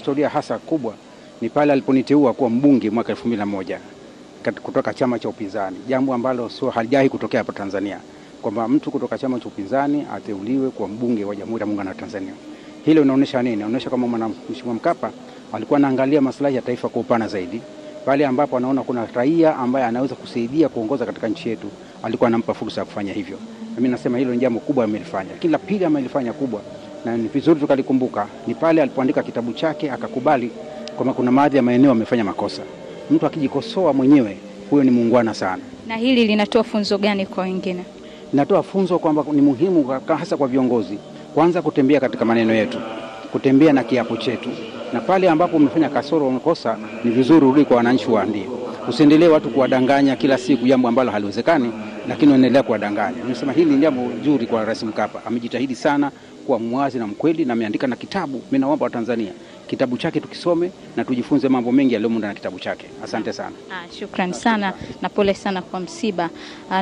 historia hasa kubwa ni pale aliponiteua kuwa mbunge mwaka elfu mbili na moja kutoka chama cha upinzani, jambo ambalo sio halijawahi kutokea hapa Tanzania, kwamba mtu kutoka chama cha upinzani ateuliwe kuwa mbunge wa Jamhuri ya Muungano wa Tanzania. Hilo inaonyesha nini? Inaonyesha kama Mheshimiwa Mkapa alikuwa anaangalia maslahi ya taifa kwa upana zaidi, pale ambapo anaona kuna raia ambaye anaweza kusaidia kuongoza katika nchi yetu, alikuwa anampa fursa ya kufanya hivyo. Mimi nasema hilo ni jambo kubwa amelifanya, lakini la pili amelifanya kubwa na ni vizuri tukalikumbuka, ni pale alipoandika kitabu chake akakubali kwamba kuna baadhi ya maeneo amefanya makosa. Mtu akijikosoa mwenyewe, huyo ni muungwana sana. Na hili linatoa funzo gani kwa wengine? Linatoa funzo kwamba ni muhimu hasa kwa viongozi, kwanza kutembea katika maneno yetu, kutembea na kiapo chetu, na pale ambapo umefanya kasoro, umekosa, ni vizuri urudi kwa wananchi, waambie. Usiendelee watu kuwadanganya kila siku, jambo ambalo haliwezekani, lakini unaendelea kuwadanganya. Nimesema hili ni jambo zuri kwa Rais Mkapa, amejitahidi sana kuwa mwazi na mkweli, na ameandika na kitabu. Mimi naomba Watanzania kitabu chake tukisome na tujifunze mambo mengi yaliyomo ndani ya kitabu chake. Asante sana. Ah, shukrani sana na pole sana kwa msiba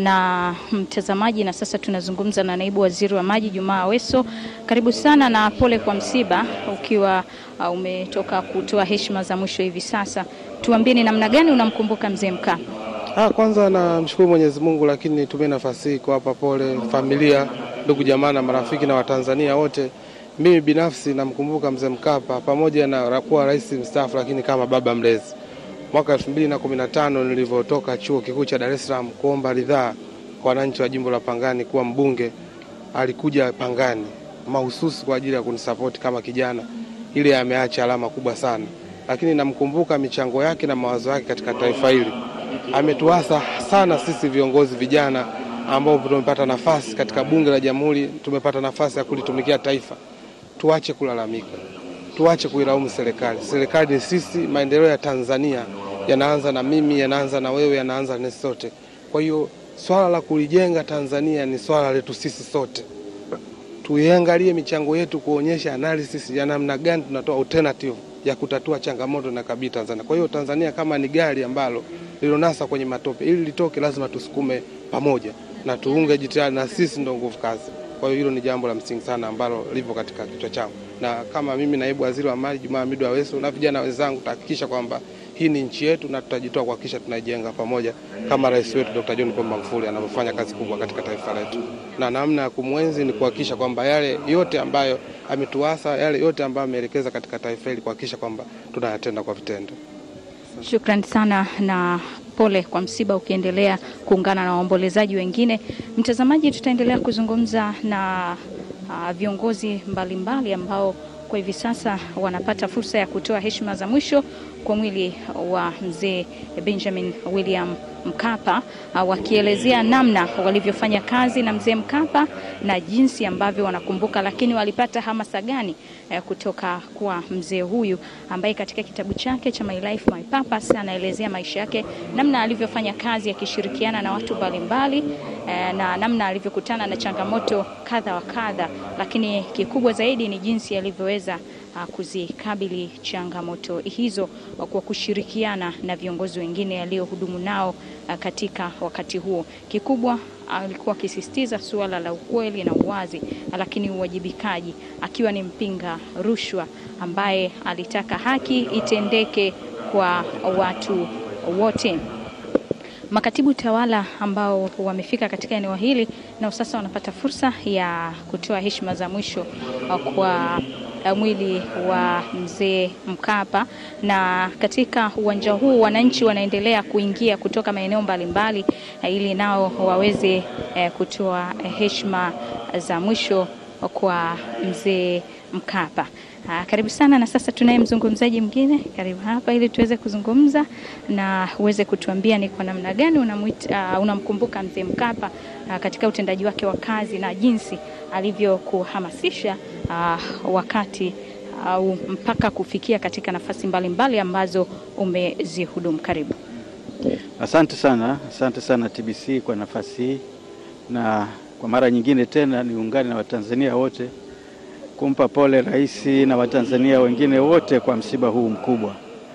na mtazamaji. Na sasa tunazungumza na naibu waziri wa maji Jumaa Aweso. Karibu sana na pole kwa msiba, ukiwa uh, umetoka kutoa heshima za mwisho hivi sasa, tuambie ni namna gani unamkumbuka mzee Mkapa? Ah, kwanza namshukuru Mwenyezi Mungu, lakini nitumie nafasi hii kuwapa pole familia, ndugu jamaa na marafiki na Watanzania wote. Mimi binafsi namkumbuka mzee Mkapa pamoja na kuwa rais mstaafu, lakini kama baba mlezi. Mwaka 2015 nilivyotoka chuo kikuu cha Dar es Salaam kuomba ridhaa kwa wananchi wa jimbo la Pangani kuwa mbunge, alikuja Pangani mahususi kwa ajili ya kunisapoti kama kijana. Ile ameacha alama kubwa sana, lakini namkumbuka michango yake na mawazo yake katika taifa hili. Ametuasa sana sisi viongozi vijana ambao tumepata nafasi katika bunge la Jamhuri, tumepata nafasi ya kulitumikia taifa. Tuache kulalamika, tuache kuilaumu serikali. Serikali ni sisi. Maendeleo ya Tanzania yanaanza na mimi, yanaanza na wewe, yanaanza na sote. Kwa hiyo swala la kulijenga Tanzania ni swala letu sisi sote. Tuiangalie michango yetu kuonyesha analysis ya namna gani tunatoa alternative ya kutatua changamoto na kabili Tanzania. Kwa hiyo Tanzania kama ni gari ambalo lilonasa kwenye matope, ili litoke lazima tusukume pamoja na tuunge jitihada, na sisi ndio nguvu kazi. Kwa hiyo hilo ni jambo la msingi sana ambalo lipo katika kichwa changu, na kama mimi naibu waziri wa maji Jumaa Hamidu Aweso na vijana wenzangu tutahakikisha kwamba hii ni nchi yetu na tutajitoa kuhakikisha tunaijenga pamoja kama rais wetu Dr. John Pombe Magufuli anavyofanya kazi kubwa katika taifa letu, na namna ya kumwenzi ni kuhakikisha kwamba yale yote ambayo ametuasa, yale yote ambayo ameelekeza katika taifa hili kuhakikisha kwamba tunayatenda kwa vitendo. Shukrani sana na pole kwa msiba, ukiendelea kuungana na waombolezaji wengine. Mtazamaji, tutaendelea kuzungumza na uh, viongozi mbalimbali mbali ambao kwa hivi sasa wanapata fursa ya kutoa heshima za mwisho kwa mwili wa mzee Benjamin William Mkapa, uh, wakielezea namna walivyofanya kazi na mzee Mkapa na jinsi ambavyo wanakumbuka, lakini walipata hamasa gani uh, kutoka kwa mzee huyu ambaye katika kitabu chake cha My Life My Purpose anaelezea maisha yake, namna alivyofanya kazi akishirikiana na watu mbalimbali uh, na namna alivyokutana na changamoto kadha wa kadha, lakini kikubwa zaidi ni jinsi alivyoweza kuzikabili changamoto hizo kwa kushirikiana na viongozi wengine aliohudumu nao katika wakati huo. Kikubwa alikuwa akisisitiza suala la ukweli na uwazi, lakini uwajibikaji, akiwa ni mpinga rushwa ambaye alitaka haki itendeke kwa watu wote. Makatibu tawala ambao wamefika katika eneo hili nao sasa wanapata fursa ya kutoa heshima za mwisho kwa mwili wa mzee Mkapa, na katika uwanja huu wananchi wanaendelea kuingia kutoka maeneo mbalimbali ili nao waweze kutoa heshima za mwisho kwa mzee Mkapa. Aa, karibu sana na sasa tunaye mzungumzaji mwingine, karibu hapa ili tuweze kuzungumza na uweze kutuambia ni kwa namna gani unamwita, uh, unamkumbuka mzee Mkapa uh, katika utendaji wake wa kazi na jinsi alivyokuhamasisha uh, wakati au uh, mpaka kufikia katika nafasi mbalimbali mbali ambazo umezihudumu. Karibu. Asante sana, asante sana TBC kwa nafasi hii, na kwa mara nyingine tena niungane na Watanzania wote kumpa pole rais na Watanzania wengine wote kwa msiba huu mkubwa.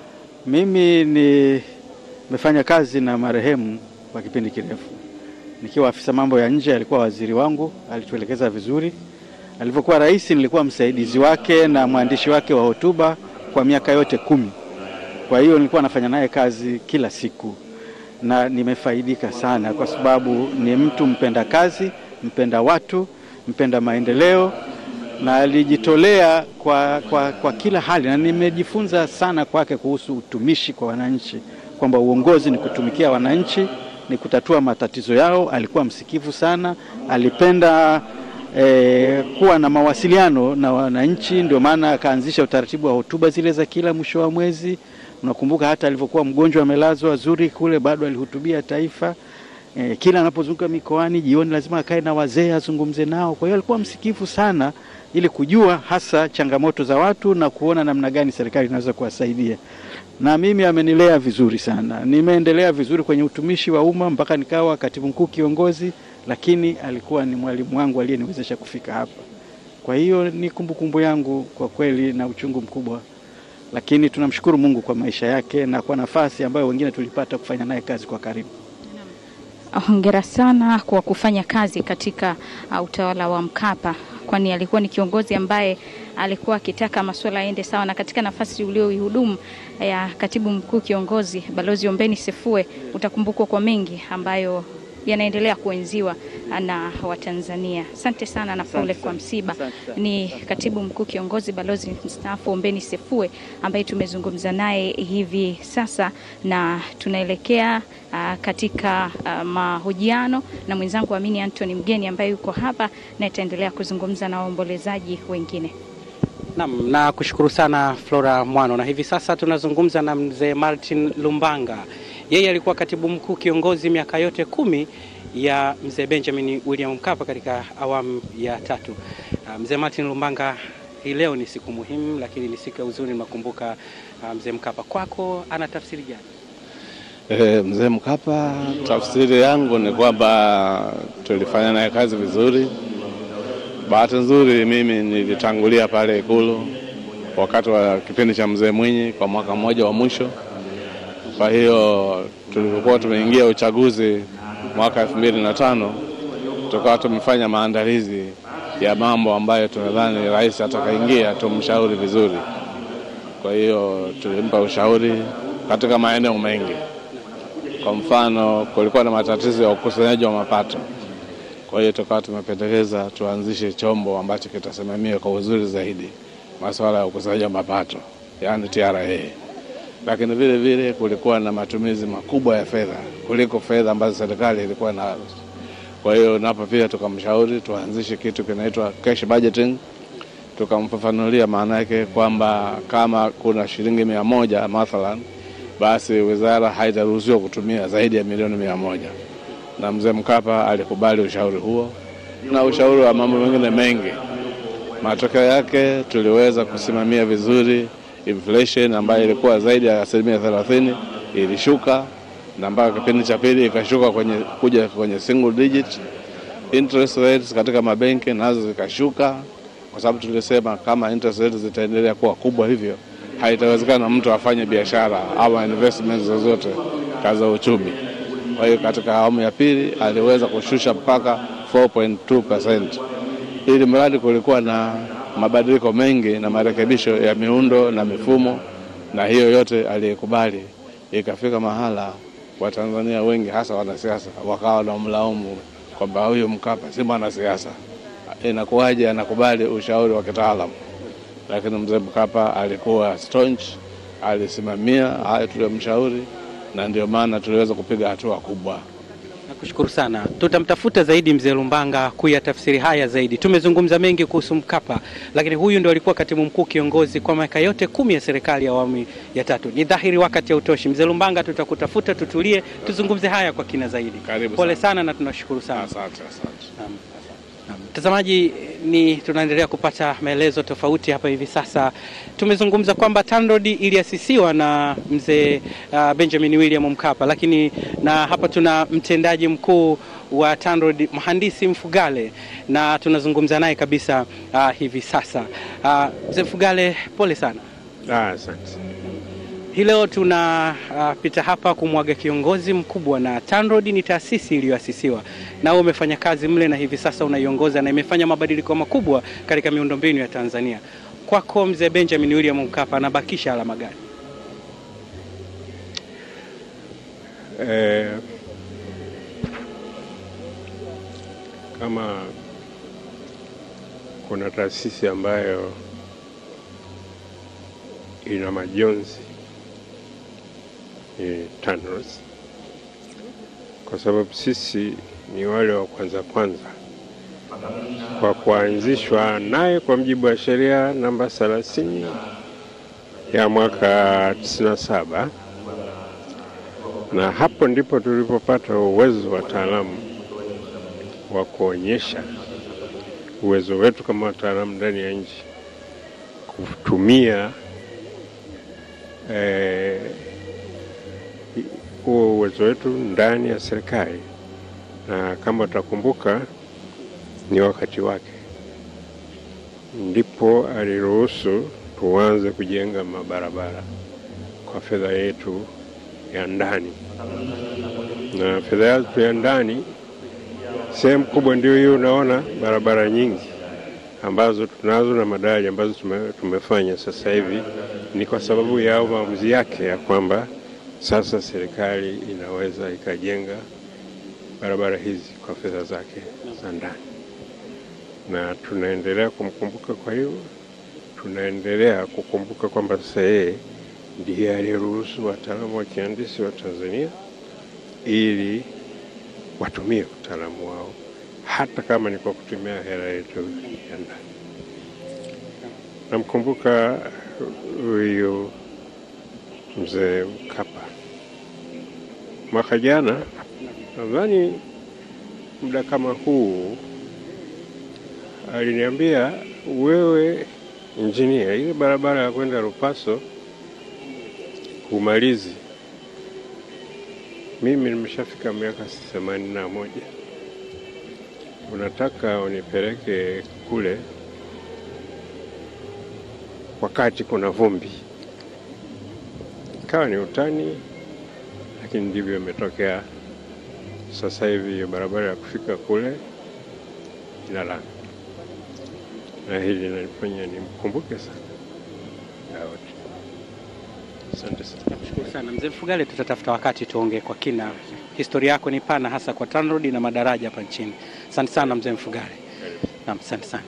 Mimi nimefanya kazi na marehemu kwa kipindi kirefu, nikiwa afisa mambo ya nje, alikuwa waziri wangu, alituelekeza vizuri. Alivyokuwa rais, nilikuwa msaidizi wake na mwandishi wake wa hotuba kwa miaka yote kumi. Kwa hiyo nilikuwa nafanya naye kazi kila siku na nimefaidika sana, kwa sababu ni mtu mpenda kazi, mpenda watu, mpenda maendeleo na alijitolea kwa, kwa, kwa kila hali, na nimejifunza sana kwake kuhusu utumishi kwa wananchi, kwamba uongozi ni kutumikia wananchi, ni kutatua matatizo yao. Alikuwa msikivu sana, alipenda eh, kuwa na mawasiliano na wananchi, ndio maana akaanzisha utaratibu wa hotuba zile za kila mwisho wa mwezi. Unakumbuka hata alivyokuwa mgonjwa amelazwa Zurich kule, bado alihutubia taifa. E, kila anapozunguka mikoani jioni lazima akae na wazee azungumze nao. Kwa hiyo alikuwa msikivu sana, ili kujua hasa changamoto za watu na kuona namna gani serikali inaweza kuwasaidia. Na mimi amenilea vizuri sana, nimeendelea vizuri kwenye utumishi wa umma mpaka nikawa katibu mkuu kiongozi, lakini alikuwa ni mwalimu wangu aliyeniwezesha kufika hapa. Kwa hiyo ni kumbukumbu yangu kwa kweli na uchungu mkubwa, lakini tunamshukuru Mungu kwa maisha yake na kwa nafasi ambayo wengine tulipata kufanya naye kazi kwa karibu. Hongera sana kwa kufanya kazi katika uh, utawala wa Mkapa, kwani alikuwa ni kiongozi ambaye alikuwa akitaka masuala yaende sawa, na katika nafasi ulioihudumu ya katibu mkuu kiongozi Balozi Ombeni Sefue, utakumbukwa kwa mengi ambayo yanaendelea kuenziwa na Watanzania. Asante sana na pole kwa msiba. Ni katibu mkuu kiongozi balozi mstaafu Ombeni Sefue ambaye tumezungumza naye hivi sasa, na tunaelekea uh, katika uh, mahojiano na mwenzangu Amini Anthony Mgeni ambaye yuko hapa na itaendelea kuzungumza na waombolezaji wengine. Naam, na kushukuru sana Flora Mwano, na hivi sasa tunazungumza na mzee Martin Lumbanga. Yeye alikuwa katibu mkuu kiongozi miaka yote kumi ya mzee Benjamin William Mkapa katika awamu ya tatu. Uh, mzee Martin Lumbanga, hii leo ni siku muhimu, lakini ni siku ya huzuni. Nakumbuka uh, mzee Mkapa, kwako ana tafsiri gani? E, mzee Mkapa, tafsiri yangu ni kwamba tulifanya naye kazi vizuri. Bahati nzuri mimi nilitangulia pale Ikulu wakati wa kipindi cha mzee Mwinyi kwa mwaka mmoja wa mwisho. Kwa hiyo tulipokuwa tumeingia uchaguzi mwaka elfu mbili na tano tukawa tumefanya maandalizi ya mambo ambayo tunadhani rais atakaingia tumshauri vizuri. Kwa hiyo tulimpa ushauri katika maeneo mengi. Kwa mfano, kulikuwa na matatizo ya ukusanyaji wa mapato. Kwa hiyo tukawa tumependekeza tuanzishe chombo ambacho kitasimamia kwa uzuri zaidi masuala ya ukusanyaji wa mapato, yaani TRA. Lakini vile vile kulikuwa na matumizi makubwa ya fedha kuliko fedha ambazo serikali ilikuwa nazo. Kwa hiyo napo pia tukamshauri tuanzishe kitu kinaitwa cash budgeting. Tukamfafanulia maana yake kwamba kama kuna shilingi mia moja mathalan, basi wizara haitaruhusiwa kutumia zaidi ya milioni mia moja na mzee Mkapa alikubali ushauri huo na ushauri wa mambo mengine mengi. Matokeo yake tuliweza kusimamia vizuri inflation ambayo ilikuwa zaidi ya asilimia thelathini ilishuka, na mpaka kipindi cha pili ikashuka kwenye, kuja kwenye single digit. Interest rates katika mabenki nazo zikashuka, kwa sababu tulisema kama interest rates zitaendelea kuwa kubwa hivyo haitawezekana mtu afanye biashara au investments zozote kaza uchumi. Kwa hiyo katika awamu ya pili aliweza kushusha mpaka 4.2%, ili mradi kulikuwa na mabadiliko mengi na marekebisho ya miundo na mifumo, na hiyo yote aliyekubali. Ikafika mahala Watanzania wengi hasa wanasiasa wakawa wanamlaumu kwamba huyu Mkapa si mwanasiasa, inakuwaje anakubali ushauri wa kitaalamu? Lakini mzee Mkapa alikuwa staunch, alisimamia hayo tuliyomshauri na ndio maana tuliweza kupiga hatua kubwa. Nakushukuru sana. Tutamtafuta zaidi mzee Lumbanga kuyatafsiri haya zaidi. Tumezungumza mengi kuhusu Mkapa, lakini huyu ndio alikuwa katibu mkuu kiongozi kwa miaka yote kumi ya serikali ya awamu ya tatu. Ni dhahiri wakati hautoshi. Mzee Lumbanga, tutakutafuta tutulie, tuzungumze haya kwa kina zaidi. Karibu Pole sana. sana na tunashukuru sana. Asante, asante. Naam. Naam. Mtazamaji, ni tunaendelea kupata maelezo tofauti hapa hivi sasa. Tumezungumza kwamba TANROADS iliasisiwa na mzee uh, Benjamin William Mkapa, lakini na hapa tuna mtendaji mkuu wa TANROADS mhandisi Mfugale na tunazungumza naye kabisa uh, hivi sasa. Uh, mzee Mfugale, pole sana. Ah, asante. Hii leo tunapita uh, hapa kumwaga kiongozi mkubwa, na TANROADS ni taasisi iliyoasisiwa na wewe umefanya kazi mle na hivi sasa unaiongoza na imefanya mabadiliko makubwa katika miundombinu ya Tanzania. kwako mzee Benjamin William Mkapa anabakisha alama gani? Eh, kama kuna taasisi ambayo ina majonzi ni TANROADS, kwa sababu sisi ni wale wa kwanza kwanza kwa kuanzishwa naye kwa mujibu wa sheria namba 30 ya mwaka 97 na hapo ndipo tulipopata uwezo wa wataalamu wa kuonyesha uwezo wetu kama wataalamu ndani ya nchi kutumia eh, huo uwezo wetu ndani ya serikali, na kama utakumbuka, ni wakati wake ndipo aliruhusu tuanze kujenga mabarabara kwa fedha yetu ya ndani, na fedha yetu ya ndani sehemu kubwa ndio hiyo. Unaona barabara nyingi ambazo tunazo na madaraja ambazo tume, tumefanya sasa hivi ni kwa sababu ya maamuzi yake ya kwamba sasa serikali inaweza ikajenga barabara hizi kwa fedha zake za ndani, na tunaendelea kumkumbuka. Kwa hiyo tunaendelea kukumbuka kwamba sasa yeye ndiye aliyeruhusu wataalamu wa kihandisi wa Tanzania ili watumie utaalamu wao hata kama ni kwa kutumia hela yetu ya ndani. Namkumbuka huyu mzee Mkapa mwaka jana, nadhani muda kama huu, aliniambia wewe injinia, ile barabara ya kwenda Lupaso umalizi mimi nimeshafika miaka themanini na moja, unataka unipeleke kule wakati kuna vumbi? Ikawa ni utani, lakini ndivyo imetokea. Sasa hivi hiyo barabara ya kufika kule ina lami, na hili linanifanya nimkumbuke sana Daudi. Asante sana. Nakushukuru sana mzee Mfugale, tutatafuta wakati tuongee kwa kina. Historia yako ni pana, hasa kwa TANROADS na madaraja hapa nchini. Asante sana mzee Mfugale. Naam, asante sana.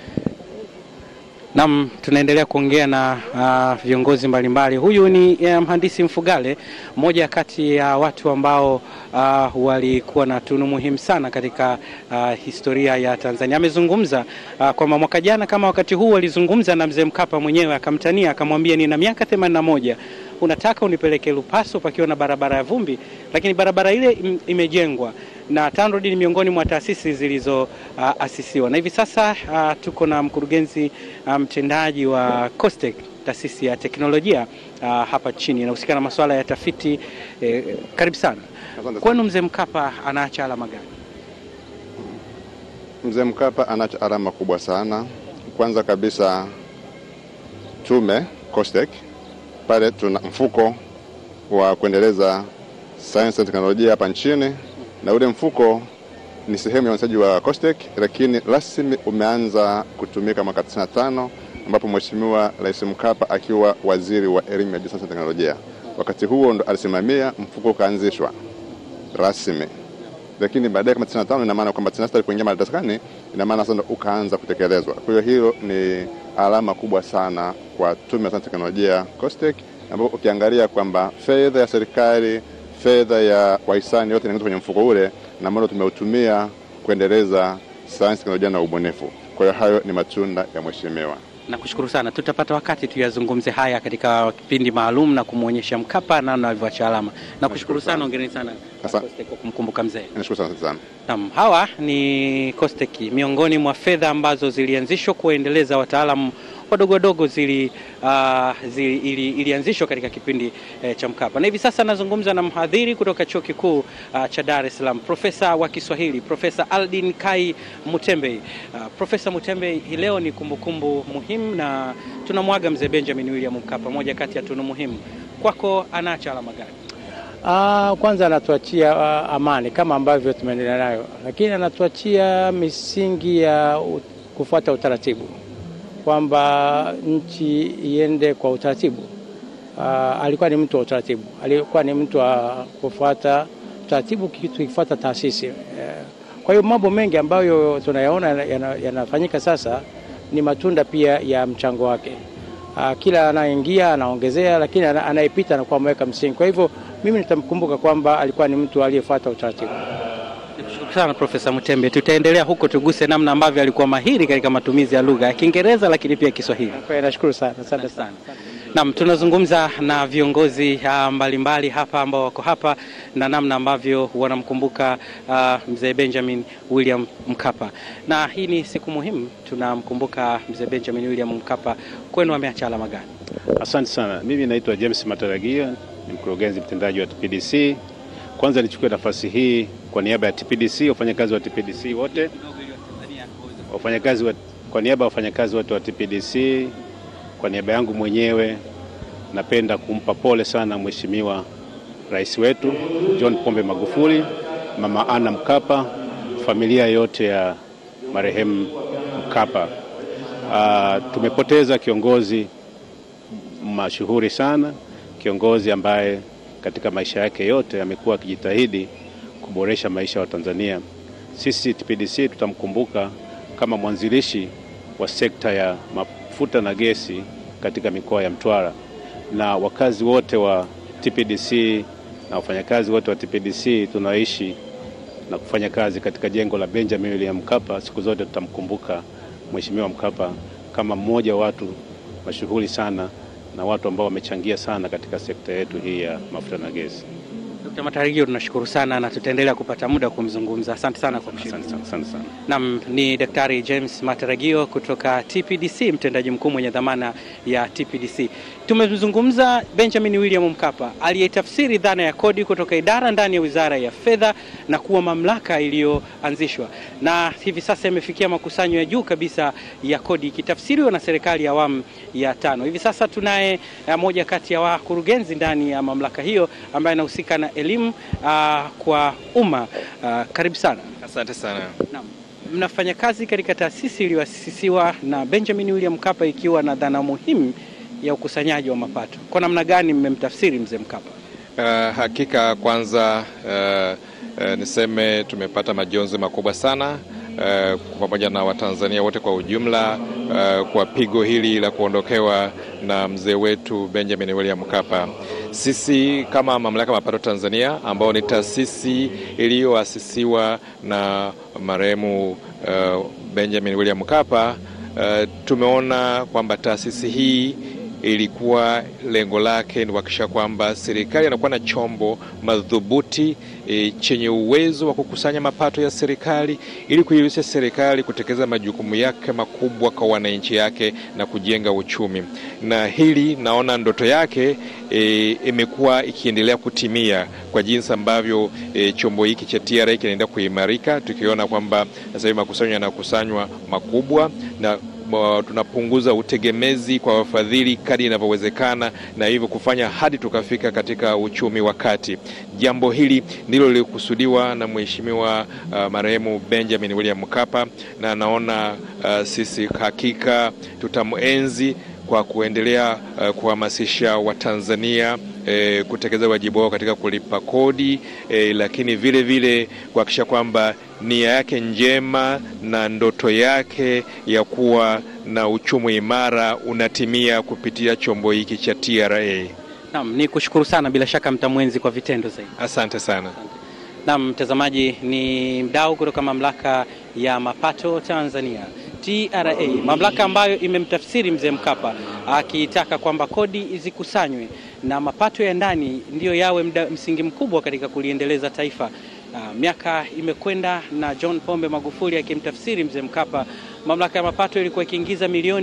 Naam, tunaendelea kuongea na uh, viongozi mbalimbali. Huyu ni uh, mhandisi Mfugale, mmoja kati ya watu ambao uh, walikuwa na tunu muhimu sana katika uh, historia ya Tanzania. Amezungumza uh, kwamba mwaka jana kama wakati huu alizungumza na mzee Mkapa mwenyewe, akamtania akamwambia, nina miaka themanini na moja unataka unipeleke Lupaso pakiwa na barabara ya vumbi, lakini barabara ile im, imejengwa na TANROADS ni miongoni mwa taasisi zilizoasisiwa uh, na hivi sasa uh, tuko na mkurugenzi mtendaji um, wa COSTECH taasisi ya teknolojia uh, hapa chini inahusika na masuala ya tafiti eh, karibu sana kwenu. Mzee Mkapa anaacha alama gani? Mzee Mkapa anaacha alama kubwa sana. Kwanza kabisa tume COSTECH pale tuna mfuko wa kuendeleza sayansi na teknolojia hapa nchini, na ule mfuko ni sehemu ya uanzishaji wa COSTECH, lakini rasmi umeanza kutumika mwaka 95 ambapo Mheshimiwa Rais Mkapa akiwa waziri wa elimu ya juu, sayansi na teknolojia, wakati huo ndo alisimamia mfuko ukaanzishwa rasmi, lakini baadaye kama 95 ina maana kwamba 96 alipoingia madarakani, ina maana sasa ndo ukaanza kutekelezwa. Kwa hiyo hilo ni alama kubwa sana kwa tume ya sayansi na teknolojia COSTECH, ambapo ukiangalia kwamba fedha ya serikali, fedha ya wahisani yote inaingizwa kwenye mfuko ule na ambao tumeutumia kuendeleza sayansi, teknolojia na ubunifu. Kwa hiyo hayo ni matunda ya mheshimiwa. Nakushukuru sana, tutapata wakati tuyazungumze haya katika kipindi maalum na kumwonyesha Mkapa namna alivyoacha alama. Nakushukuru sana, ongereni sana COSTECH kwa kumkumbuka mzee. Nashukuru sana sana. Naam, hawa ni COSTECH, miongoni mwa fedha ambazo zilianzishwa kuendeleza wataalamu wadogo wadogo zili, uh, zili, ili, ilianzishwa katika kipindi eh, cha Mkapa, na hivi sasa nazungumza na mhadhiri kutoka chuo kikuu uh, cha Dar es Salaam, profesa wa Kiswahili, Profesa Aldin Kai Mutembei. Uh, Profesa Mutembei, hii leo ni kumbukumbu kumbu muhimu na tunamwaga mzee Benjamin William Mkapa, moja kati ya tunu muhimu. Kwako anaacha alama gani? Uh, kwanza anatuachia uh, amani kama ambavyo tumeendelea nayo, lakini anatuachia misingi ya uh, kufuata utaratibu kwamba nchi iende kwa utaratibu. Uh, alikuwa ni mtu wa utaratibu, alikuwa ni mtu wa kufuata utaratibu, tukifuata taasisi. Uh, kwa hiyo mambo mengi ambayo tunayaona yanafanyika yana sasa ni matunda pia ya mchango wake. Uh, kila anayeingia anaongezea, lakini anayepita anakuwa ameweka msingi. Kwa hivyo mimi nitamkumbuka kwamba alikuwa ni mtu aliyefuata utaratibu. Nikushukuru sana Profesa Mutembe. Tutaendelea huko, tuguse namna ambavyo alikuwa mahiri katika matumizi ya lugha ya Kiingereza lakini pia Kiswahili. Nashukuru sana, asante sana. Naam, tunazungumza na viongozi uh, mbalimbali hapa ambao wako hapa na namna ambavyo wanamkumbuka uh, mzee Benjamin William Mkapa, na hii ni siku muhimu, tunamkumbuka mzee Benjamin William Mkapa. Kwenu ameacha alama gani? Asante sana. Mimi naitwa James Mataragio, ni mkurugenzi mtendaji wa TPDC. Kwanza nichukue nafasi hii kwa niaba ya TPDC, wafanyakazi wa TPDC wote, wafanyakazi wa, kwa niaba ya wafanyakazi wote wa TPDC kwa niaba yangu mwenyewe napenda kumpa pole sana Mheshimiwa Rais wetu John Pombe Magufuli, Mama Ana Mkapa, familia yote ya marehemu Mkapa. Uh, tumepoteza kiongozi mashuhuri sana, kiongozi ambaye katika maisha yake yote amekuwa akijitahidi kuboresha maisha ya Watanzania. Sisi TPDC tutamkumbuka kama mwanzilishi wa sekta ya mafuta na gesi katika mikoa ya Mtwara na wakazi wote wa TPDC na wafanyakazi wote wa TPDC tunaishi na kufanya kazi katika jengo la Benjamin William Mkapa, siku zote tutamkumbuka Mheshimiwa Mkapa kama mmoja wa watu mashuhuri sana na watu ambao wamechangia sana katika sekta yetu hii ya mafuta na gesi. Dkt. Matarajio, tunashukuru sana na tutaendelea kupata muda kumzungumza. Asante sana kwa kushiriki. Asante sana. Naam, ni Daktari James Matarajio kutoka TPDC, mtendaji mkuu mwenye dhamana ya TPDC. Tumemzungumza Benjamin William Mkapa aliyetafsiri dhana ya kodi kutoka idara ndani ya Wizara ya Fedha na kuwa mamlaka iliyoanzishwa na hivi sasa imefikia makusanyo ya juu kabisa ya kodi ikitafsiriwa na serikali ya awamu ya tano. Hivi sasa tunaye moja kati ya wakurugenzi ndani ya mamlaka hiyo ambaye anahusika na elimu uh, kwa umma uh, karibu sana. Asante sana. Naam. Mnafanya kazi katika taasisi iliyoasisiwa na Benjamin William Mkapa ikiwa na dhana muhimu ya ukusanyaji wa mapato. Kwa namna gani mmemtafsiri mzee Mkapa? Uh, hakika kwanza uh, uh, niseme tumepata majonzi makubwa sana uh, pamoja na Watanzania wote kwa ujumla uh, kwa pigo hili la kuondokewa na mzee wetu Benjamin William Mkapa. Sisi kama Mamlaka ya Mapato Tanzania ambao ni taasisi iliyoasisiwa na marehemu uh, Benjamin William Mkapa uh, tumeona kwamba taasisi hii ilikuwa lengo lake ni kuhakikisha kwamba serikali inakuwa na chombo madhubuti e, chenye uwezo wa kukusanya mapato ya serikali ili kuiwezesha serikali kutekeleza majukumu yake makubwa kwa wananchi yake na kujenga uchumi. Na hili naona ndoto yake e, imekuwa ikiendelea kutimia kwa jinsi ambavyo e, chombo hiki cha TRA kinaendelea kuimarika, tukiona kwamba sasa hivi makusanyo yanakusanywa makubwa na tunapunguza utegemezi kwa wafadhili kadri inavyowezekana, na hivyo kufanya hadi tukafika katika uchumi wa kati. Jambo hili ndilo lilikusudiwa na Mheshimiwa uh, marehemu Benjamin William Mkapa, na naona uh, sisi hakika tutamuenzi kwa kuendelea uh, kuhamasisha Watanzania E, kutekeleza wajibu wao katika kulipa kodi e, lakini vile vile kuhakikisha kwamba nia yake njema na ndoto yake ya kuwa na uchumi imara unatimia kupitia chombo hiki cha TRA. Naam, ni kushukuru sana, bila shaka mtamwenzi kwa vitendo zaidi. Asante sana. Naam, mtazamaji, ni mdau kutoka mamlaka ya mapato Tanzania TRA, mamlaka ambayo imemtafsiri mzee Mkapa akitaka kwamba kodi zikusanywe na mapato ya ndani ndiyo yawe mda, msingi mkubwa katika kuliendeleza taifa. Uh, miaka imekwenda na John Pombe Magufuli akimtafsiri mzee Mkapa, mamlaka ya mapato ilikuwa ikiingiza milioni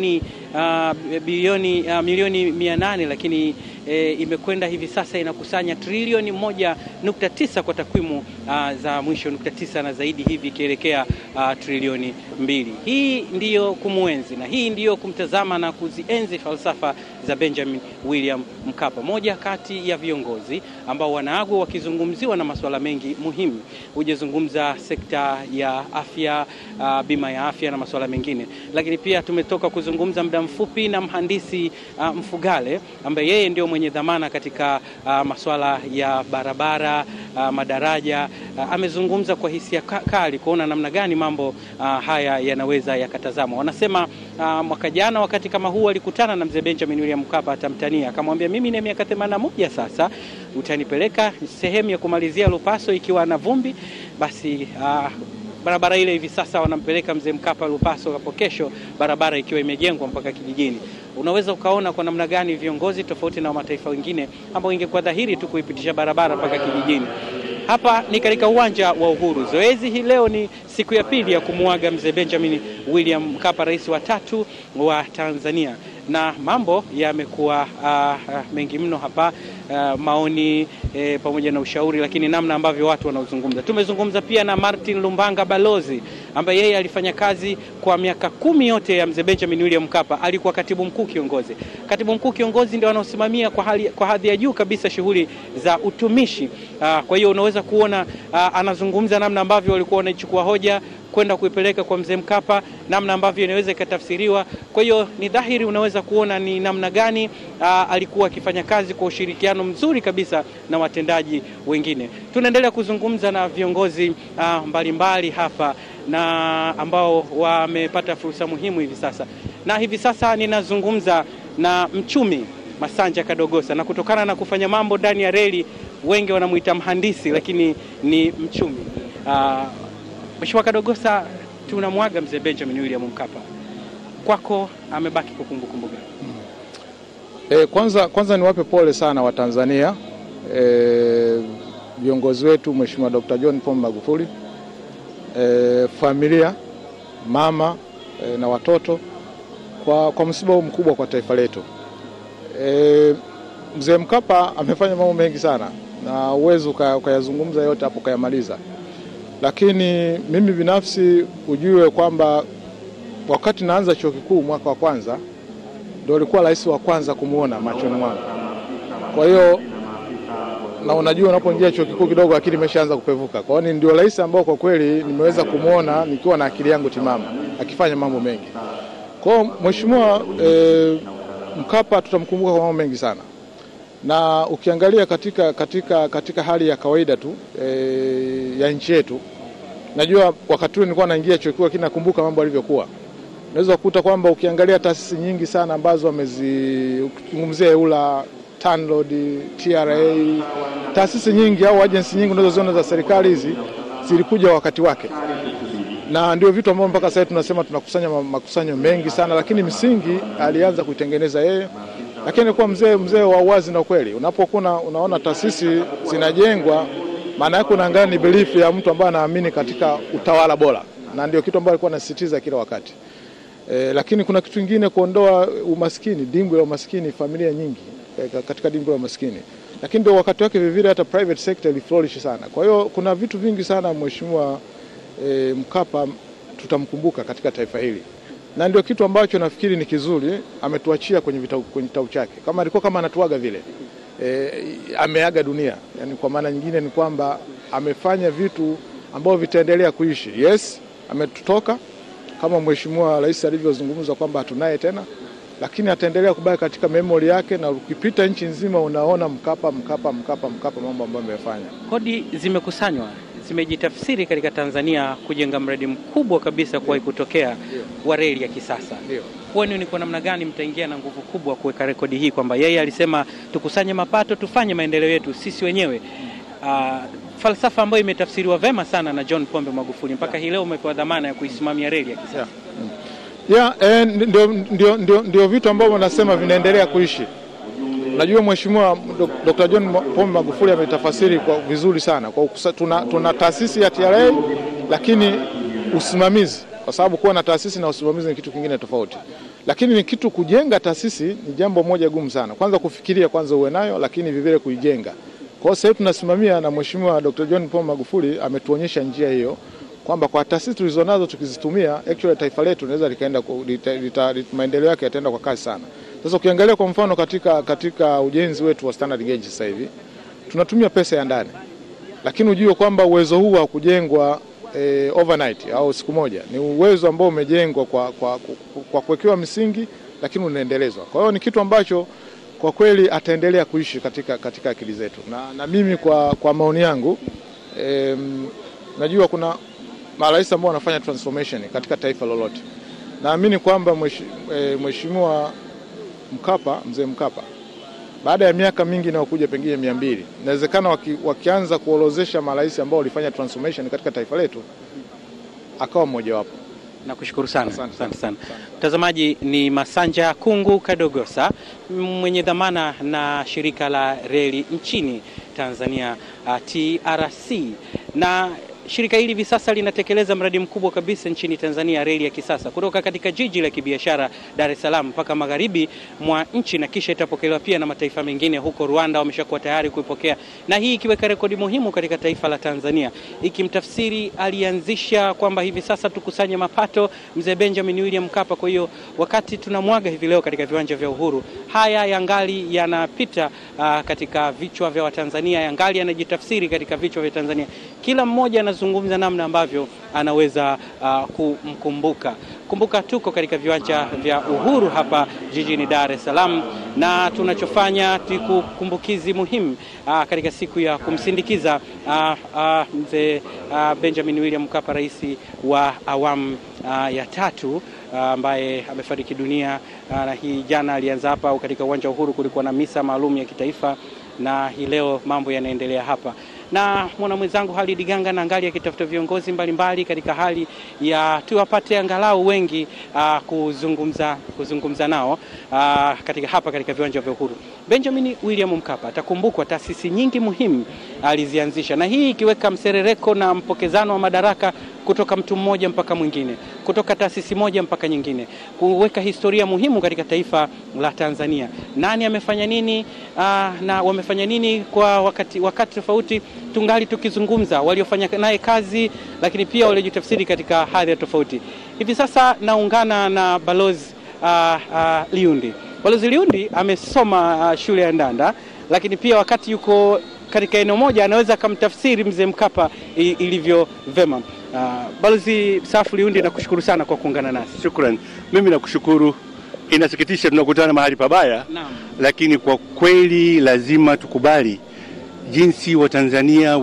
uh, bilioni uh, milioni mia nane lakini e, imekwenda hivi sasa inakusanya trilioni moja nukta tisa kwa takwimu uh, za mwisho nukta tisa na zaidi hivi ikielekea uh, trilioni mbili. Hii ndiyo kumwenzi na hii ndiyo kumtazama na kuzienzi falsafa za Benjamin William Mkapa, moja kati ya viongozi ambao wanaagwa wakizungumziwa na masuala mengi muhimu. Hujazungumza sekta ya afya, uh, bima ya afya na masuala mengine, lakini pia tumetoka kuzungumza muda mfupi na mhandisi uh, Mfugale ambaye yeye ndio mwenye dhamana katika uh, masuala ya barabara uh, madaraja uh, amezungumza kwa hisia kali kuona namna gani mambo uh, haya yanaweza yakatazamwa. Wanasema uh, mwaka jana wakati kama huu alikutana na mzee Benjamin William Mkapa atamtania, akamwambia mimi na miaka 81 sasa, utanipeleka sehemu ya kumalizia Lupaso ikiwa na vumbi, basi uh, barabara ile hivi sasa wanampeleka mzee Mkapa Lupaso, hapo kesho barabara ikiwa imejengwa mpaka kijijini. Unaweza ukaona kwa namna gani viongozi tofauti na mataifa wengine ambao ingekuwa dhahiri tu kuipitisha barabara mpaka kijijini. Hapa ni katika uwanja wa Uhuru. Zoezi hii leo ni siku ya pili ya kumuaga mzee Benjamin William Mkapa, rais wa tatu wa Tanzania na mambo yamekuwa uh, uh, mengi mno hapa uh, maoni eh, pamoja na ushauri, lakini namna ambavyo watu wanaozungumza. Tumezungumza pia na Martin Lumbanga balozi, ambaye yeye alifanya kazi kwa miaka kumi yote ya mzee Benjamin William Mkapa. Alikuwa katibu mkuu kiongozi. Katibu mkuu kiongozi ndio anaosimamia kwa hali, kwa hadhi ya juu kabisa shughuli za utumishi uh, kwa hiyo unaweza kuona uh, anazungumza namna ambavyo walikuwa wanaichukua hoja kwenda kuipeleka kwa mzee Mkapa, namna ambavyo inaweza ikatafsiriwa. Kwa hiyo ni dhahiri, unaweza kuona ni namna gani aa, alikuwa akifanya kazi kwa ushirikiano mzuri kabisa na watendaji wengine. Tunaendelea kuzungumza na viongozi aa, mbalimbali hapa na ambao wamepata fursa muhimu hivi sasa, na hivi sasa ninazungumza na mchumi Masanja Kadogosa, na kutokana na kufanya mambo ndani ya reli wengi wanamuita mhandisi, lakini ni mchumi aa, Mheshimiwa Kadogosa, tunamwaga mzee Benjamin William Mkapa, kwako amebaki kwa kumbukumbu gani? E, kwanza, kwanza niwape pole sana Watanzania viongozi e, wetu Mheshimiwa Dr. John Pombe Magufuli e, familia mama e, na watoto kwa, kwa msiba huu mkubwa kwa taifa letu. E, mzee Mkapa amefanya mambo mengi sana na uwezo ukayazungumza yote hapo ukayamaliza lakini mimi binafsi ujue kwamba wakati naanza chuo kikuu mwaka wa kwanza ndio alikuwa rais wa kwanza kumuona machoni mwangu. Kwa hiyo na unajua, unapoingia chuo kikuu kidogo akili imeshaanza kupevuka. Kwa hiyo ndio rais ambao kwa kweli nimeweza kumuona nikiwa na akili yangu timamu akifanya mambo mengi. Kwa hiyo mheshimiwa e, Mkapa tutamkumbuka kwa mambo mengi sana na ukiangalia katika, katika, katika hali ya kawaida tu e, ya nchi yetu, najua wakati ule nilikuwa naingia chuo kikuu, lakini nakumbuka mambo yalivyokuwa. Unaweza kukuta kwamba ukiangalia taasisi nyingi sana ambazo wamezizungumzia EULA, TANROADS, TRA, taasisi nyingi au agency nyingi unazoziona za serikali hizi zilikuja wakati wake, na ndio vitu ambavyo mpaka sasa tunasema tunakusanya makusanyo mengi sana, lakini misingi alianza kuitengeneza yeye lakini alikuwa mzee mzee wa uwazi na ukweli. Unapokuwa unaona taasisi zinajengwa, maana yake unaangalia ni belief ya mtu ambaye anaamini katika utawala bora, na ndio kitu ambacho alikuwa anasisitiza kila wakati e, lakini kuna kitu kingine, kuondoa umaskini, dimbwi la umaskini, familia nyingi e, katika dimbwi la umaskini, lakini ndio wakati wake vivile hata private sector iliflourish sana. Kwa hiyo kuna vitu vingi sana mheshimiwa e, Mkapa tutamkumbuka katika taifa hili na ndio kitu ambacho nafikiri ni kizuri ametuachia kwenye vitabu, kwenye kitabu chake. Kama alikuwa kama anatuaga vile e, ameaga dunia. Yani kwa maana nyingine ni kwamba amefanya vitu ambavyo vitaendelea kuishi. Yes, ametutoka kama mheshimiwa rais alivyozungumza kwamba hatunaye tena, lakini ataendelea kubaki katika memory yake, na ukipita nchi nzima unaona Mkapa, Mkapa, Mkapa, Mkapa, mambo ambayo amefanya. Kodi zimekusanywa zimejitafsiri katika Tanzania kujenga mradi mkubwa kabisa kuwahi kutokea wa reli ya kisasa. Kwani ni kwa namna gani mtaingia na nguvu kubwa kuweka rekodi hii kwamba yeye alisema tukusanye mapato tufanye maendeleo yetu sisi wenyewe? Uh, falsafa ambayo imetafsiriwa vema sana na John Pombe Magufuli mpaka hii leo umepewa dhamana ya kuisimamia reli ya kisasa. Yeah, eh, ndio, ndio, ndio, ndio vitu ambavyo nasema vinaendelea kuishi. Najua Mheshimiwa Dr. John Pombe Magufuli ametafasiri kwa vizuri sana kwa ukusa, tuna, tuna taasisi ya TRA lakini usimamizi, kwa sababu kuwa na taasisi na usimamizi ni kitu kingine tofauti. lakini ni kitu kujenga taasisi ni jambo moja gumu sana. Kwanza kufikiria kwanza uwe nayo, lakini vivile kuijenga. Kwa hiyo sasa hivi tunasimamia na Mheshimiwa Dr. John Pombe Magufuli ametuonyesha njia hiyo kwamba kwa taasisi tulizonazo tukizitumia, actually taifa letu linaweza likaenda ku- lita- lita- lita- maendeleo yake yataenda kwa kasi sana. Sasa ukiangalia kwa mfano katika, katika ujenzi wetu wa standard gauge sasa hivi tunatumia pesa ya ndani, lakini ujue kwamba uwezo huu wa kujengwa eh, overnight au siku moja ni uwezo ambao umejengwa kwa, kwa, kwa, kwa kuwekewa misingi lakini unaendelezwa. Kwa hiyo ni kitu ambacho kwa kweli ataendelea kuishi katika, katika akili zetu na, na mimi kwa, kwa maoni yangu em, najua kuna marais ambao wanafanya transformation katika taifa lolote. Naamini kwamba mweshi- eh, Mheshimiwa Mkapa, mzee Mkapa, baada ya miaka mingi inayokuja pengine mia mbili, inawezekana waki, wakianza kuorozesha marais ambao walifanya transformation katika taifa letu akawa mmojawapo. Nakushukuru sana, asante sana. Mtazamaji, ni Masanja Kungu Kadogosa, mwenye dhamana na shirika la reli nchini Tanzania uh, TRC na shirika hili hivi sasa linatekeleza mradi mkubwa kabisa nchini Tanzania, reli ya kisasa kutoka katika jiji la kibiashara Dar es Salaam mpaka magharibi mwa nchi, na kisha itapokelewa pia na mataifa mengine. Huko Rwanda wameshakuwa tayari kuipokea, na hii ikiweka rekodi muhimu katika taifa la Tanzania, ikimtafsiri alianzisha kwamba hivi sasa tukusanye mapato mzee Benjamin William Mkapa. Kwa hiyo wakati tunamwaga hivi leo katika viwanja vya Uhuru, haya yangali yanapita uh, katika vichwa vya Watanzania, yangali yanajitafsiri katika vichwa vya Tanzania. Kila mmoja anazungumza namna ambavyo anaweza uh, kumkumbuka. Kumbuka tuko katika viwanja vya Uhuru hapa jijini Dar es Salaam, na tunachofanya ni kumbukizi muhimu uh, katika siku ya kumsindikiza uh, uh, mzee uh, Benjamin William Mkapa, rais wa awamu uh, ya tatu ambaye uh, amefariki dunia uh, na hii jana alianza hapa au katika uwanja wa Uhuru kulikuwa na misa maalum ya kitaifa, na hii leo mambo yanaendelea hapa na mwana mwenzangu Halid Ganga na angali akitafuta viongozi mbalimbali katika hali ya tuwapate angalau wengi uh, kuzungumza, kuzungumza nao uh, katika hapa katika viwanja vya Uhuru. Benjamin William Mkapa atakumbukwa, taasisi nyingi muhimu alizianzisha, na hii ikiweka mserereko na mpokezano wa madaraka kutoka mtu mmoja mpaka mwingine, kutoka taasisi moja mpaka nyingine, kuweka historia muhimu katika taifa la Tanzania. Nani amefanya nini uh, na wamefanya nini kwa wakati, wakati tofauti tungali tukizungumza waliofanya naye kazi, lakini pia waliojitafsiri katika hadhi tofauti. Hivi sasa naungana na balozi uh, uh, Liundi. Balozi Liundi amesoma uh, shule ya Ndanda, lakini pia wakati yuko katika eneo moja anaweza akamtafsiri mzee Mkapa ilivyo vema. Uh, balozi Safu Liundi, nakushukuru sana kwa kuungana nasi. Shukrani. Mimi nakushukuru. Inasikitisha tunakutana mahali pabaya, Naam. lakini kwa kweli lazima tukubali jinsi Watanzania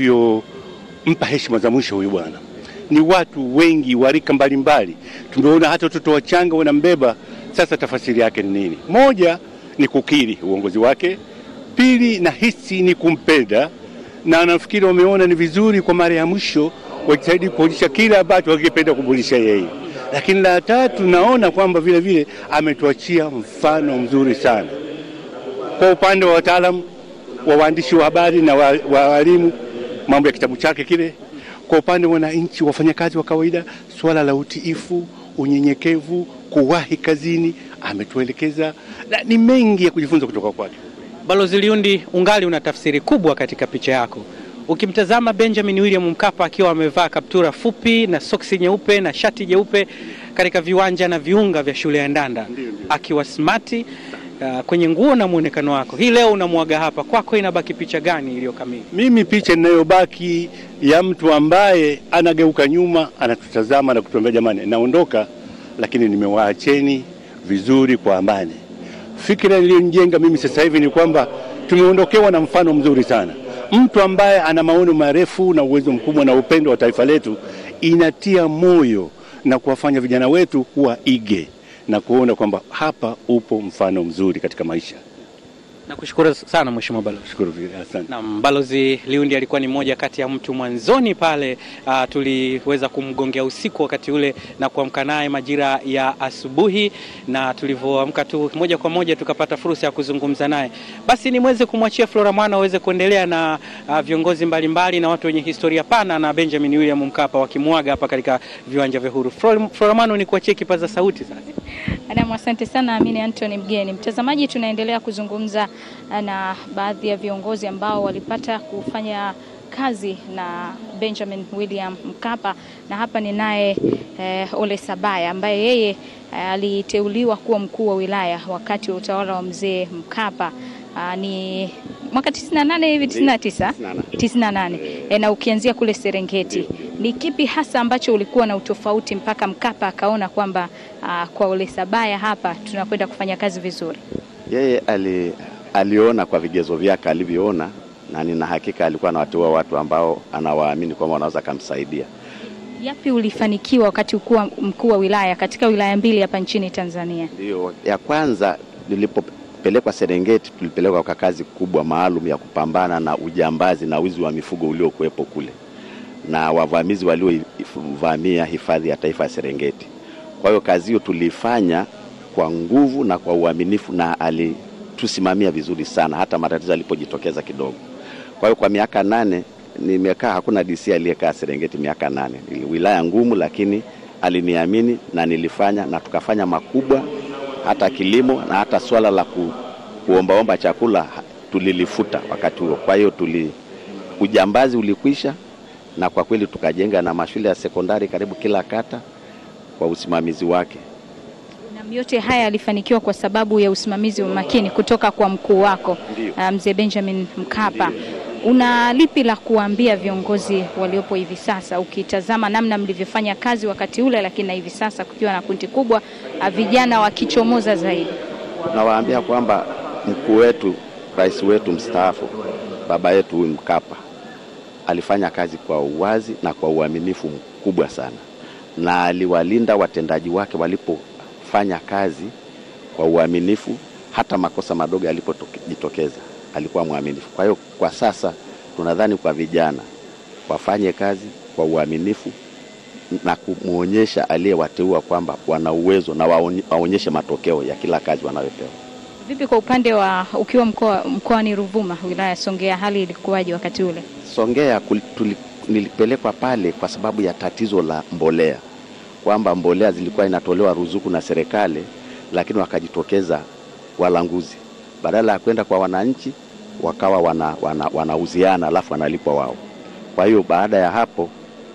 walivyompa heshima za mwisho huyu bwana. Ni watu wengi wa rika mbalimbali, tumeona hata watoto wachanga wanambeba. Sasa tafasiri yake ni nini? Moja ni kukiri uongozi wake, pili nahisi ni kumpenda, na nafikiri wameona ni vizuri kwa mara ya mwisho wajitahidi kuonyesha kile ambacho wangependa kumbulisha yeye. Lakini la tatu, naona kwamba vile vile ametuachia mfano mzuri sana kwa upande wa wataalamu wa waandishi wa habari na wa- wa walimu, mambo ya kitabu chake kile. Kwa upande wa wananchi, wafanyakazi wa kawaida, suala la utiifu, unyenyekevu, kuwahi kazini, ametuelekeza na ni mengi ya kujifunza kutoka kwake. Balozi Liundi, ungali una tafsiri kubwa katika picha yako. Ukimtazama Benjamin William Mkapa akiwa amevaa kaptura fupi na soksi nyeupe na shati jeupe katika viwanja na viunga vya shule ya Ndanda, akiwa smati uh, kwenye nguo na muonekano wako, hii leo unamwaga hapa, kwako inabaki picha gani iliyo kamili? Mimi picha inayobaki ya mtu ambaye anageuka nyuma, anatutazama na kutuambia jamani, naondoka, lakini nimewaacheni vizuri kwa amani. Fikira iliyonijenga mimi sasa hivi ni kwamba tumeondokewa na mfano mzuri sana, mtu ambaye ana maono marefu na uwezo mkubwa na upendo wa taifa letu. Inatia moyo na kuwafanya vijana wetu kuwa ige na kuona kwamba hapa upo mfano mzuri katika maisha. Nakushukuru sana Mheshimiwa Balozi. Shukuru vile, asante. Naam, Balozi Liundi alikuwa ni mmoja kati ya mtu mwanzoni pale. Uh, tuliweza kumgongea usiku wakati ule na kuamka naye majira ya asubuhi, na tulivyoamka tu moja kwa moja tukapata fursa ya kuzungumza naye. Basi nimweze kumwachia Flora Mwana aweze kuendelea na uh, viongozi mbalimbali na watu wenye historia pana na Benjamin William Mkapa wakimwaga hapa katika viwanja vya Uhuru. Flora Flora Mwana, ni kuachie kipaza sauti sasa. Adam, asante sana Amini Anthony Mgeni. Mtazamaji, tunaendelea kuzungumza na baadhi ya viongozi ambao walipata kufanya kazi na Benjamin William Mkapa, na hapa ni naye eh, Ole Sabaya ambaye yeye eh, aliteuliwa kuwa mkuu wa wilaya wakati wa utawala wa mzee Mkapa. Aa, ni mwaka 98 hivi 99 98 e, na ukianzia kule Serengeti, ni kipi hasa ambacho ulikuwa na utofauti mpaka Mkapa akaona kwamba aa, kwa Ole Sabaya hapa tunakwenda kufanya kazi vizuri? Yeye ali, aliona kwa vigezo vyake alivyoona, na nina hakika alikuwa anawateua watu ambao anawaamini kwamba wanaweza kumsaidia. Yapi ulifanikiwa wakati ukuwa mkuu wa wilaya katika wilaya mbili hapa nchini Tanzania? Ndio, ya kwanza nilipopelekwa Serengeti, tulipelekwa kwa kazi kubwa maalum ya kupambana na ujambazi na wizi wa mifugo uliokuwepo kule na wavamizi waliovamia hifadhi ya taifa ya Serengeti. Kwa hiyo kazi hiyo tuliifanya kwa nguvu na kwa uaminifu, na alitusimamia vizuri sana, hata matatizo alipojitokeza kidogo. Kwa hiyo kwa miaka nane nimekaa, hakuna DC aliyekaa Serengeti miaka nane. Ili wilaya ngumu, lakini aliniamini na nilifanya na tukafanya makubwa, hata kilimo na hata swala la ku, kuombaomba chakula tulilifuta wakati huo. Kwa hiyo tuli ujambazi ulikwisha, na kwa kweli tukajenga na mashule ya sekondari karibu kila kata kwa usimamizi wake. Na yote haya yalifanikiwa kwa sababu ya usimamizi wa makini kutoka kwa mkuu wako uh, mzee Benjamin Mkapa. Una lipi la kuambia viongozi waliopo hivi sasa, ukitazama namna mlivyofanya kazi wakati ule, lakini na hivi sasa kukiwa na kundi kubwa uh, vijana wakichomoza zaidi? Nawaambia kwamba mkuu wetu, rais wetu mstaafu, baba yetu huyu Mkapa alifanya kazi kwa uwazi na kwa uaminifu mkubwa sana, na aliwalinda watendaji wake walipofanya kazi kwa uaminifu, hata makosa madogo yalipojitokeza alikuwa mwaminifu. Kwa hiyo kwa sasa tunadhani kwa vijana wafanye kazi kwa uaminifu na kumwonyesha aliyewateua kwamba wana uwezo na waonyeshe matokeo ya kila kazi wanayopewa. Vipi kwa upande wa ukiwa mkoa mkoani Ruvuma, wilaya ya Songea, hali ilikuwaje wakati ule? Songea tuli, nilipelekwa pale kwa sababu ya tatizo la mbolea, kwamba mbolea zilikuwa inatolewa ruzuku na serikali, lakini wakajitokeza walanguzi, badala ya kwenda kwa wananchi wakawa wanauziana wana, wana alafu wanalipwa wao. Kwa hiyo baada ya hapo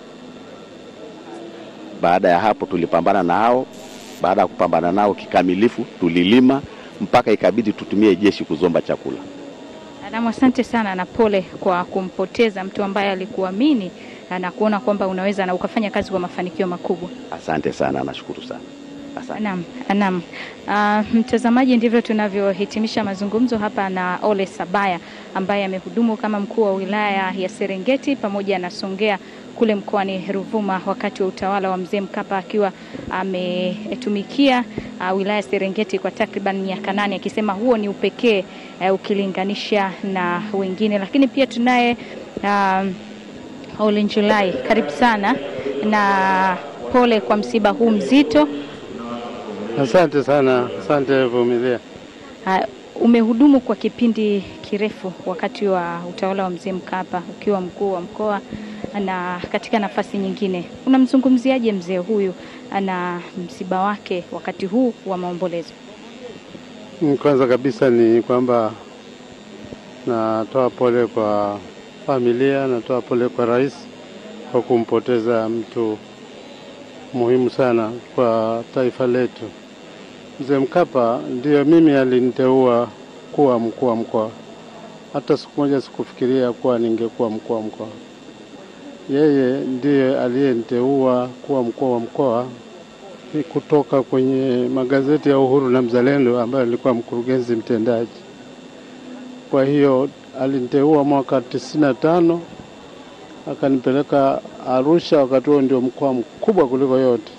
baada ya hapo tulipambana nao. Baada ya kupambana nao kikamilifu, tulilima mpaka ikabidi tutumie jeshi kuzomba chakula. Adamu, asante sana na pole kwa kumpoteza mtu ambaye alikuamini na kuona kwamba unaweza na ukafanya kazi kwa mafanikio makubwa. Asante sana, nashukuru sana. Asante. Naam, naam. Uh, mtazamaji, ndivyo tunavyohitimisha mazungumzo hapa na Ole Sabaya ambaye amehudumu kama mkuu wa wilaya ya Serengeti pamoja na Songea kule mkoani Ruvuma wakati wa utawala wa mzee Mkapa akiwa ametumikia uh, wilaya ya Serengeti kwa takriban miaka nane, akisema huo ni upekee uh, ukilinganisha na wengine. Lakini pia tunaye uh, Ole Njulai, karibu sana na pole kwa msiba huu mzito. Asante sana, asante Vumilia. Uh, umehudumu kwa kipindi kirefu wakati wa utawala wa mzee Mkapa ukiwa mkuu wa mkoa na katika nafasi nyingine, unamzungumziaje mzee huyu na msiba wake wakati huu wa maombolezo? Kwanza kabisa ni kwamba natoa pole kwa familia, natoa pole kwa rais kwa kumpoteza mtu muhimu sana kwa taifa letu. Mzee Mkapa ndiyo mimi aliniteua kuwa mkuu wa mkoa. Hata siku moja sikufikiria kuwa ningekuwa mkuu wa mkoa. Yeye ndiye aliyeniteua kuwa mkuu wa mkoa kutoka kwenye magazeti ya Uhuru na Mzalendo ambayo nilikuwa mkurugenzi mtendaji. Kwa hiyo aliniteua mwaka tisini na tano akanipeleka Arusha, wakati huo ndio mkoa mkubwa kuliko yote.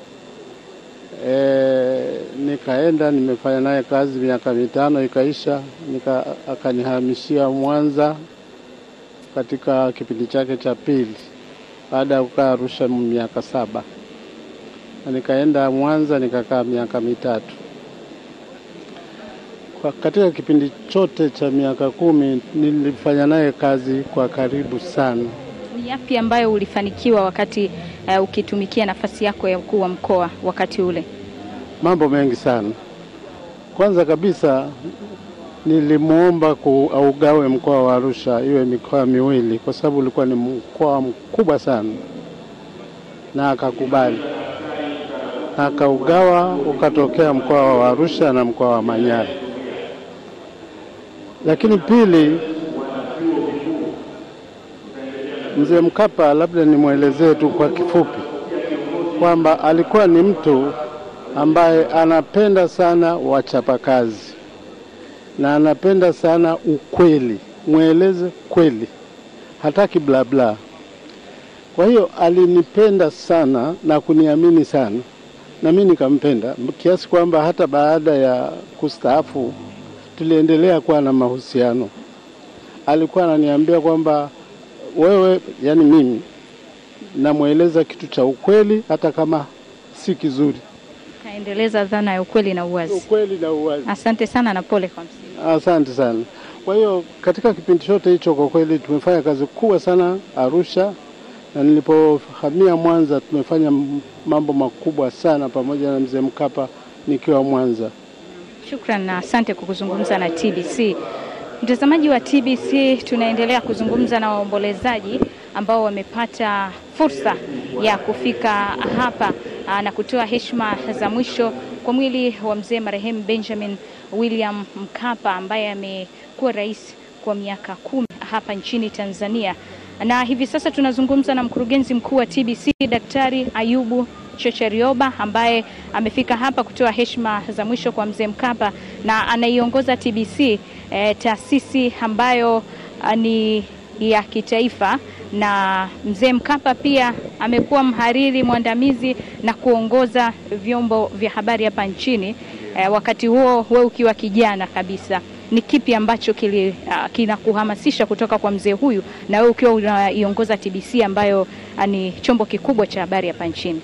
E, nikaenda nimefanya naye kazi miaka mitano ikaisha, nika akanihamishia Mwanza katika kipindi chake cha pili baada ya kukaa Arusha miaka saba, na nikaenda Mwanza nikakaa miaka mitatu. Kwa katika kipindi chote cha miaka kumi nilifanya naye kazi kwa karibu sana. Ni yapi ambayo ulifanikiwa wakati uh, ukitumikia nafasi yako ya mkuu wa mkoa wakati ule? mambo mengi sana. Kwanza kabisa nilimwomba ku- augawe mkoa wa Arusha iwe mikoa miwili kwa sababu ulikuwa ni mkoa mkubwa sana, na akakubali, na akaugawa ukatokea mkoa wa Arusha na mkoa wa Manyara. Lakini pili, mzee Mkapa, labda nimwelezee tu kwa kifupi kwamba alikuwa ni mtu ambaye anapenda sana wachapakazi na anapenda sana ukweli, mweleze kweli, hataki bla bla. Kwa hiyo alinipenda sana na kuniamini sana, na mimi nikampenda kiasi kwamba hata baada ya kustaafu tuliendelea kuwa na mahusiano. Alikuwa ananiambia kwamba wewe, yani mimi namweleza kitu cha ukweli hata kama si kizuri. Kaendeleza dhana ya ukweli na uwazi. Ukweli na uwazi. Asante sana na pole kwa msiba. Asante sana. Kwa hiyo katika kipindi chote hicho kwa kweli tumefanya kazi kubwa sana Arusha, na nilipohamia Mwanza tumefanya m- mambo makubwa sana pamoja na mzee Mkapa nikiwa Mwanza. Shukran na asante kwa kuzungumza na TBC. Mtazamaji wa TBC, tunaendelea kuzungumza na waombolezaji ambao wamepata fursa ya kufika hapa aa, na kutoa heshima za mwisho kwa mwili wa mzee marehemu Benjamin William Mkapa ambaye amekuwa rais kwa miaka kumi hapa nchini Tanzania. Na hivi sasa tunazungumza na mkurugenzi mkuu wa TBC Daktari Ayubu Chocherioba ambaye amefika hapa kutoa heshima za mwisho kwa mzee Mkapa na anaiongoza TBC eh, taasisi ambayo ah, ni ya kitaifa na mzee Mkapa pia amekuwa mhariri mwandamizi na kuongoza vyombo vya habari hapa nchini. Eh, wakati huo wewe ukiwa kijana kabisa, ni kipi ambacho kili, uh, kinakuhamasisha kutoka kwa mzee huyu na wewe ukiwa unaiongoza TBC ambayo uh, ni chombo kikubwa cha habari hapa nchini?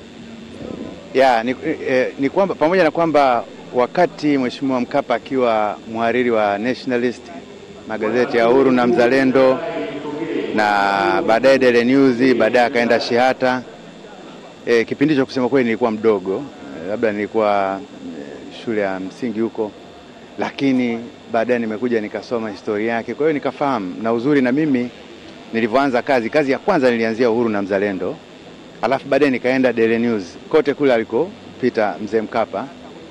Ya, ni, eh, ni kwamba pamoja na kwamba wakati Mheshimiwa Mkapa akiwa mhariri wa Nationalist, magazeti ya Uhuru na Mzalendo na baadaye Daily News, baadaye akaenda Shihata. E, kipindi hicho kusema kweli nilikuwa mdogo, e, labda nilikuwa e, shule ya msingi huko, lakini baadaye nimekuja nikasoma historia yake, kwa hiyo nikafahamu. Na uzuri na mimi nilivyoanza kazi, kazi ya kwanza nilianzia Uhuru na Mzalendo, alafu baadaye nikaenda Daily News, kote kule alikopita mzee Mkapa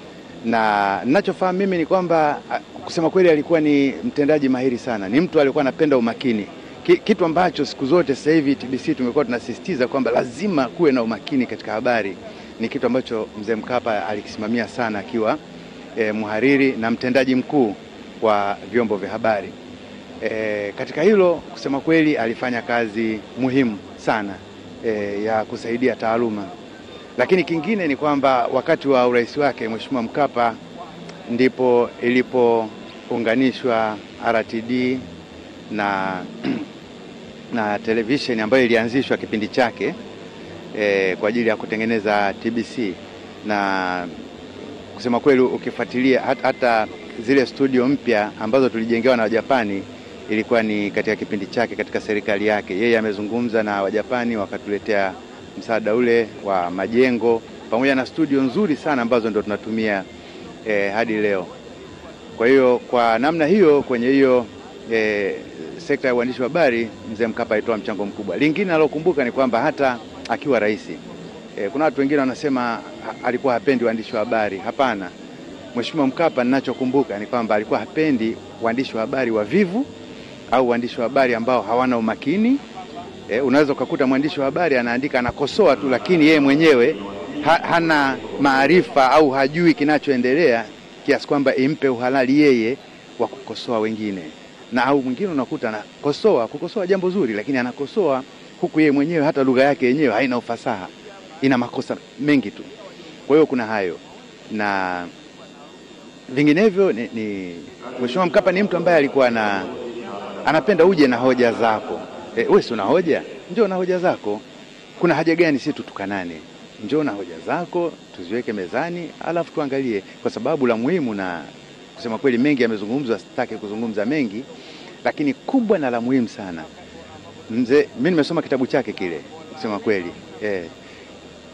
na ninachofahamu mimi ni kwamba a, kusema kweli alikuwa ni mtendaji mahiri sana, ni mtu alikuwa anapenda umakini, Ki, kitu ambacho siku zote sasa hivi TBC tumekuwa tunasisitiza kwamba lazima kuwe na umakini katika habari. Ni kitu ambacho mzee Mkapa alikisimamia sana akiwa e, mhariri na mtendaji mkuu wa vyombo vya habari. E, katika hilo kusema kweli alifanya kazi muhimu sana e, ya kusaidia taaluma lakini kingine ni kwamba wakati wa urais wake Mheshimiwa Mkapa ndipo ilipounganishwa RTD na na televisheni ambayo ilianzishwa kipindi chake e, kwa ajili ya kutengeneza TBC na kusema kweli ukifuatilia hata, hata zile studio mpya ambazo tulijengewa na Wajapani ilikuwa ni katika kipindi chake katika serikali yake. Yeye amezungumza na Wajapani wakatuletea msaada ule wa majengo pamoja na studio nzuri sana ambazo ndo tunatumia eh, hadi leo. Kwa hiyo kwa namna hiyo kwenye hiyo eh, sekta ya uandishi wa habari mzee Mkapa alitoa mchango mkubwa. Lingine alokumbuka ni kwamba hata akiwa rais eh, kuna watu wengine wanasema ha, alikuwa hapendi waandishi wa habari. Hapana, Mheshimiwa Mkapa ninachokumbuka ni kwamba alikuwa hapendi waandishi wa habari wavivu au waandishi wa habari ambao hawana umakini E, unaweza ukakuta mwandishi wa habari anaandika anakosoa tu, lakini yeye mwenyewe ha, hana maarifa au hajui kinachoendelea kiasi kwamba impe uhalali yeye wa kukosoa wengine, na au mwingine unakuta anakosoa kukosoa jambo zuri, lakini anakosoa huku yeye mwenyewe hata lugha yake yenyewe haina ufasaha, ina makosa mengi tu. Kwa hiyo kuna hayo na vinginevyo ni, ni Mheshimiwa Mkapa ni mtu ambaye alikuwa na anapenda uje na hoja zako. E, wewe si una hoja, njoo na hoja zako. Kuna haja gani sisi tutukanane? Njoo na hoja zako tuziweke mezani, alafu tuangalie, kwa sababu la muhimu na kusema kweli, mengi yamezungumzwa, sitaki kuzungumza mengi, lakini kubwa na la muhimu sana mzee, mimi nimesoma kitabu chake kile, kusema kweli eh,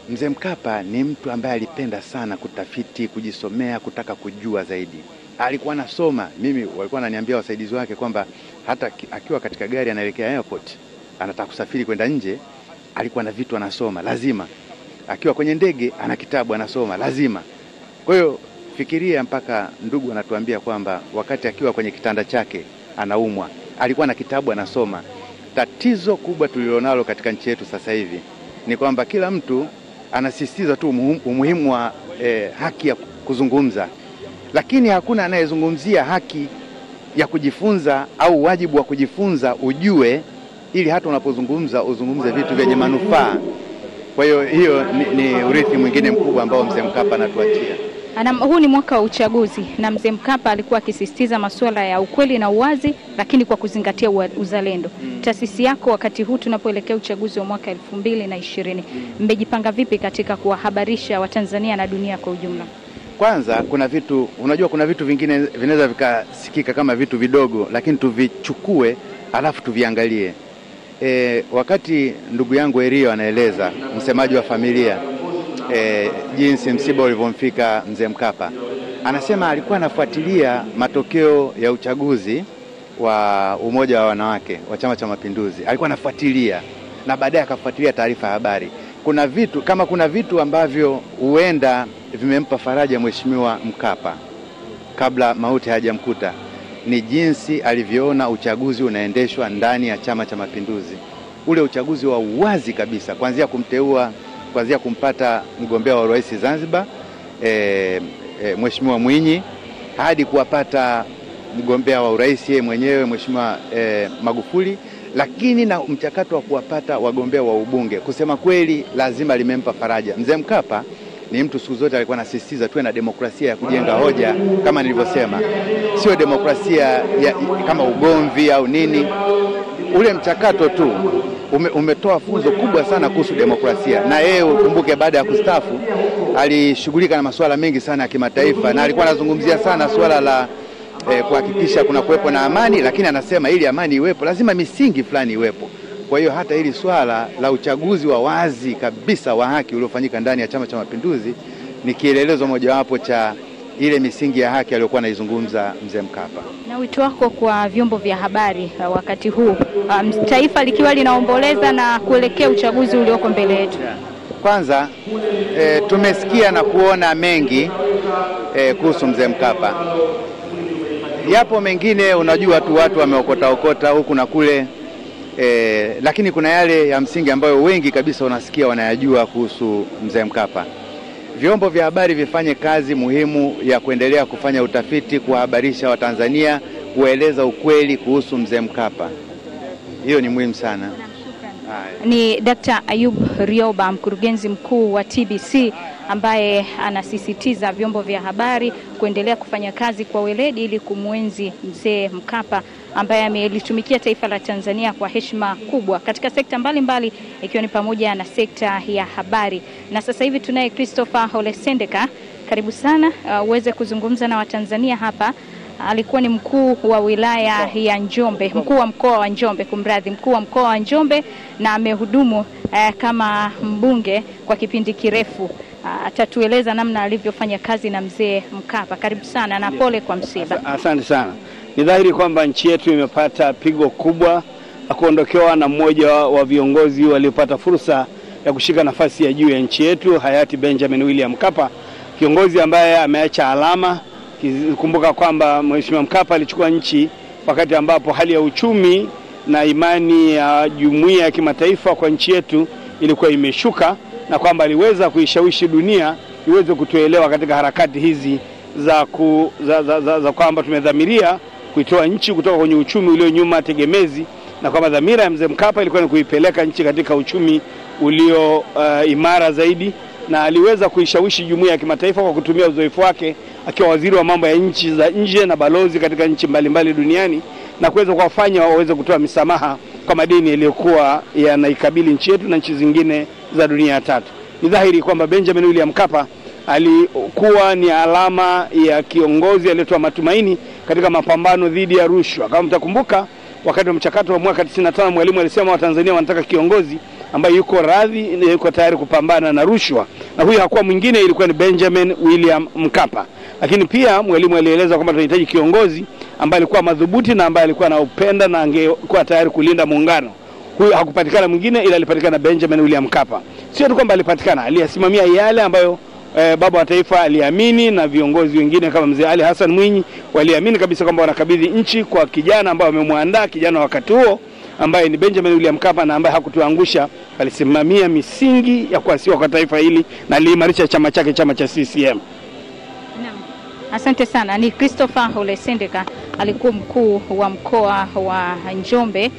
Mzee Mkapa ni mtu ambaye alipenda sana kutafiti, kujisomea, kutaka kujua zaidi. Alikuwa anasoma, mimi walikuwa ananiambia wasaidizi wake kwamba hata ki- akiwa katika gari anaelekea airport, anataka kusafiri kwenda nje, alikuwa na vitu anasoma lazima. Akiwa kwenye ndege ana kitabu anasoma lazima. Kwa hiyo fikiria, mpaka ndugu anatuambia kwamba wakati akiwa kwenye kitanda chake anaumwa, alikuwa na kitabu anasoma. Tatizo kubwa tulilonalo katika nchi yetu sasa hivi ni kwamba kila mtu anasisitiza tu umuhimu- umuhimu wa eh, haki ya kuzungumza, lakini hakuna anayezungumzia haki ya kujifunza au wajibu wa kujifunza, ujue ili hata unapozungumza uzungumze vitu vyenye manufaa. Kwa hiyo hiyo ni, ni urithi mwingine mkubwa ambao mzee Mkapa anatuachia. Ana, huu ni mwaka wa uchaguzi na mzee Mkapa alikuwa akisisitiza masuala ya ukweli na uwazi, lakini kwa kuzingatia ua- uzalendo. Taasisi yako wakati huu tunapoelekea uchaguzi wa mwaka elfu mbili na ishirini mmejipanga vipi katika kuwahabarisha Watanzania na dunia kwa ujumla? Kwanza kuna vitu unajua, kuna vitu vingine vinaweza vikasikika kama vitu vidogo, lakini tuvichukue alafu tuviangalie. E, wakati ndugu yangu Erio anaeleza msemaji wa familia e, jinsi msiba ulivyomfika mzee Mkapa, anasema alikuwa anafuatilia matokeo ya uchaguzi wa Umoja wa Wanawake wa Chama cha Mapinduzi, alikuwa anafuatilia na baadaye akafuatilia taarifa ya habari. Kuna vitu kama kuna vitu ambavyo huenda vimempa faraja Mheshimiwa Mkapa kabla mauti hayajamkuta ni jinsi alivyoona uchaguzi unaendeshwa ndani ya Chama cha Mapinduzi, ule uchaguzi wa uwazi kabisa, kuanzia kumteua, kuanzia kumpata mgombea wa urais Zanzibar e, e, Mheshimiwa Mwinyi hadi kuwapata mgombea wa urais yeye mwenyewe Mheshimiwa e, Magufuli, lakini na mchakato wa kuwapata wagombea wa ubunge. Kusema kweli, lazima limempa faraja mzee Mkapa ni mtu siku zote alikuwa anasisitiza tuwe na demokrasia ya kujenga hoja, kama nilivyosema, sio demokrasia ya, kama ugomvi au nini. Ule mchakato tu ume, umetoa funzo kubwa sana kuhusu demokrasia, na yeye ukumbuke, baada ya kustaafu alishughulika na masuala mengi sana ya kimataifa, na alikuwa anazungumzia sana suala la eh, kuhakikisha kuna kuwepo na amani, lakini anasema ili amani iwepo lazima misingi fulani iwepo. Kwa hiyo hata hili swala la uchaguzi wa wazi kabisa wa haki uliofanyika ndani ya Chama cha Mapinduzi ni kielelezo mojawapo cha ile misingi ya haki aliyokuwa anaizungumza mzee Mkapa. Na wito wako kwa vyombo vya habari uh, wakati huu um, taifa likiwa linaomboleza na kuelekea uchaguzi ulioko mbele yetu? Kwanza e, tumesikia na kuona mengi e, kuhusu mzee Mkapa. Yapo mengine unajua tu watu wameokota okota huku na kule e, lakini kuna yale ya msingi ambayo wengi kabisa unasikia wanayajua kuhusu mzee Mkapa. Vyombo vya habari vifanye kazi muhimu ya kuendelea kufanya utafiti, kuwahabarisha Watanzania, kuwaeleza ukweli kuhusu mzee Mkapa. Hiyo ni muhimu sana. Ni Dr. Ayub Rioba, mkurugenzi mkuu wa TBC ambaye anasisitiza vyombo vya habari kuendelea kufanya kazi kwa weledi ili kumwenzi mzee Mkapa ambaye amelitumikia taifa la Tanzania kwa heshima kubwa katika sekta mbalimbali ikiwa ni pamoja na sekta ya habari. Na sasa hivi tunaye Christopher Olesendeka, karibu sana uh, uweze kuzungumza na Watanzania hapa. Alikuwa ni mkuu wa wilaya ya Njombe, mkuu wa mkoa wa Njombe, kumradhi, mkuu wa mkoa wa Njombe na amehudumu eh, kama mbunge kwa kipindi kirefu. Atatueleza namna alivyofanya kazi na mzee Mkapa. Karibu sana na pole kwa msiba. Asante sana. Ni dhahiri kwamba nchi yetu imepata pigo kubwa la kuondokewa na mmoja wa viongozi waliopata fursa ya kushika nafasi ya juu ya nchi yetu, hayati Benjamin William Mkapa, kiongozi ambaye ameacha alama. Kumbuka kwamba Mheshimiwa Mkapa alichukua nchi wakati ambapo hali ya uchumi na imani ya jumuiya ya kimataifa kwa nchi yetu ilikuwa imeshuka na kwamba aliweza kuishawishi dunia iweze kutuelewa katika harakati hizi za, ku, za, za, za, za kwamba tumedhamiria kuitoa nchi kutoka kwenye uchumi ulio nyuma tegemezi, na kwamba dhamira ya mzee Mkapa ilikuwa ni kuipeleka nchi katika uchumi ulio uh, imara zaidi, na aliweza kuishawishi jumuiya ya kimataifa kwa kutumia uzoefu wake akiwa waziri wa mambo ya nchi za nje na balozi katika nchi mbalimbali duniani na kuweza kuwafanya waweze kutoa misamaha kwa madeni yaliyokuwa yanaikabili nchi yetu na nchi zingine za dunia ya tatu. Ni dhahiri kwamba Benjamin William Mkapa alikuwa ni alama ya kiongozi aliyetoa matumaini katika mapambano dhidi ya rushwa. Kama mtakumbuka, wakati wa mchakato wa mwaka 95 Mwalimu alisema Watanzania wanataka kiongozi ambaye yuko radhi, yuko tayari kupambana na rushwa, na huyu hakuwa mwingine, ilikuwa ni Benjamin William Mkapa. Lakini pia mwalimu alieleza kwamba tunahitaji kiongozi ambaye alikuwa madhubuti na ambaye alikuwa anaupenda na angekuwa tayari kulinda muungano. Huyu hakupatikana mwingine, ila alipatikana Benjamin William Mkapa. Sio tu kwamba alipatikana, aliyasimamia yale ambayo eh, baba wa taifa aliamini na viongozi wengine kama mzee Ali Hassan Mwinyi waliamini kabisa kwamba wanakabidhi nchi kwa kijana ambaye wamemwandaa, kijana wakati huo ambaye ni Benjamin William Mkapa na ambaye hakutuangusha, alisimamia misingi ya kuasiwa kwa taifa hili na aliimarisha chama chake, chama cha CCM. Asante sana. Ni Christopher Ole Sendeka, alikuwa mkuu wa mkoa wa Njombe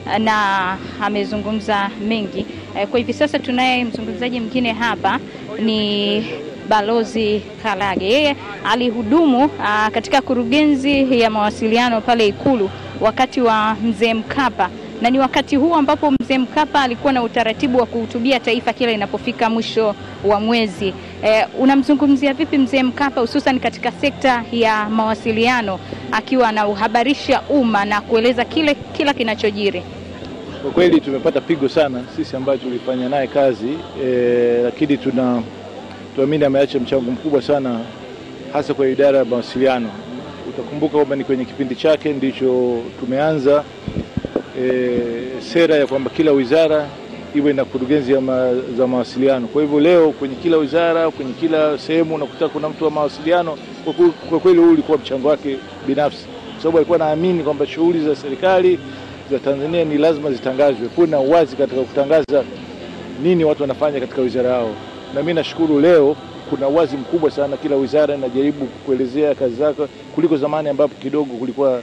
na amezungumza mengi. Eh, Kwa hivi sasa tunaye mzungumzaji mwingine hapa ni Balozi Kalage. Yeye alihudumu ah, katika kurugenzi ya mawasiliano pale Ikulu wakati wa Mzee Mkapa na ni wakati huu ambapo Mzee Mkapa alikuwa na utaratibu wa kuhutubia taifa kila inapofika mwisho wa mwezi. Eh, unamzungumzia vipi Mzee Mkapa hususan katika sekta ya mawasiliano akiwa anauhabarisha umma na kueleza kile kila kinachojiri? Kwa kweli tumepata pigo sana sisi ambayo tulifanya naye kazi e, lakini tuna tuamini ameacha mchango mkubwa sana hasa kwa idara ya mawasiliano. Utakumbuka kwamba ni kwenye kipindi chake ndicho tumeanza e, sera ya kwamba kila wizara iwe na kurugenzi ya ma, za mawasiliano. Kwa hivyo leo kwenye kila wizara, kwenye kila sehemu unakuta kuna mtu wa mawasiliano. Kwa kwe- Kwa kweli huu ulikuwa mchango wake binafsi, kwa sababu alikuwa naamini kwamba shughuli za serikali za Tanzania ni lazima zitangazwe, kuwe na uwazi katika kutangaza nini watu wanafanya katika wizara yao, na mimi nashukuru leo kuna uwazi mkubwa sana, kila wizara inajaribu kuelezea kazi zake kuliko zamani ambapo kidogo kulikuwa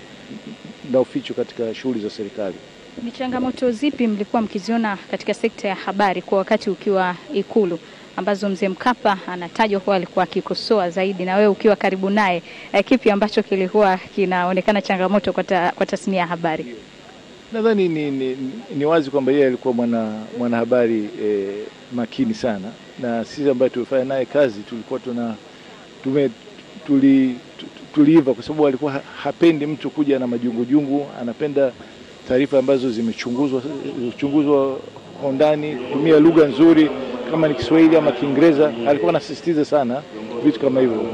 na uficho katika shughuli za serikali. Ni changamoto zipi mlikuwa mkiziona katika sekta ya habari kwa wakati ukiwa Ikulu ambazo Mzee Mkapa anatajwa kuwa alikuwa akikosoa zaidi, na wewe ukiwa karibu naye, eh, kipi ambacho kilikuwa kinaonekana changamoto kwa, ta, kwa tasnia ya habari? Nadhani ni, ni, ni wazi kwamba yeye alikuwa mwana mwanahabari eh, makini sana, na sisi ambayo tulifanya naye kazi tulikuwa tuna tume, tuli, tu- tuliiva kwa sababu alikuwa ha- hapendi mtu kuja na majungujungu, anapenda taarifa ambazo zimechunguzwa chunguzwa kwa undani, kutumia lugha nzuri kama ni Kiswahili ama Kiingereza. Alikuwa anasisitiza sana vitu kama hivyo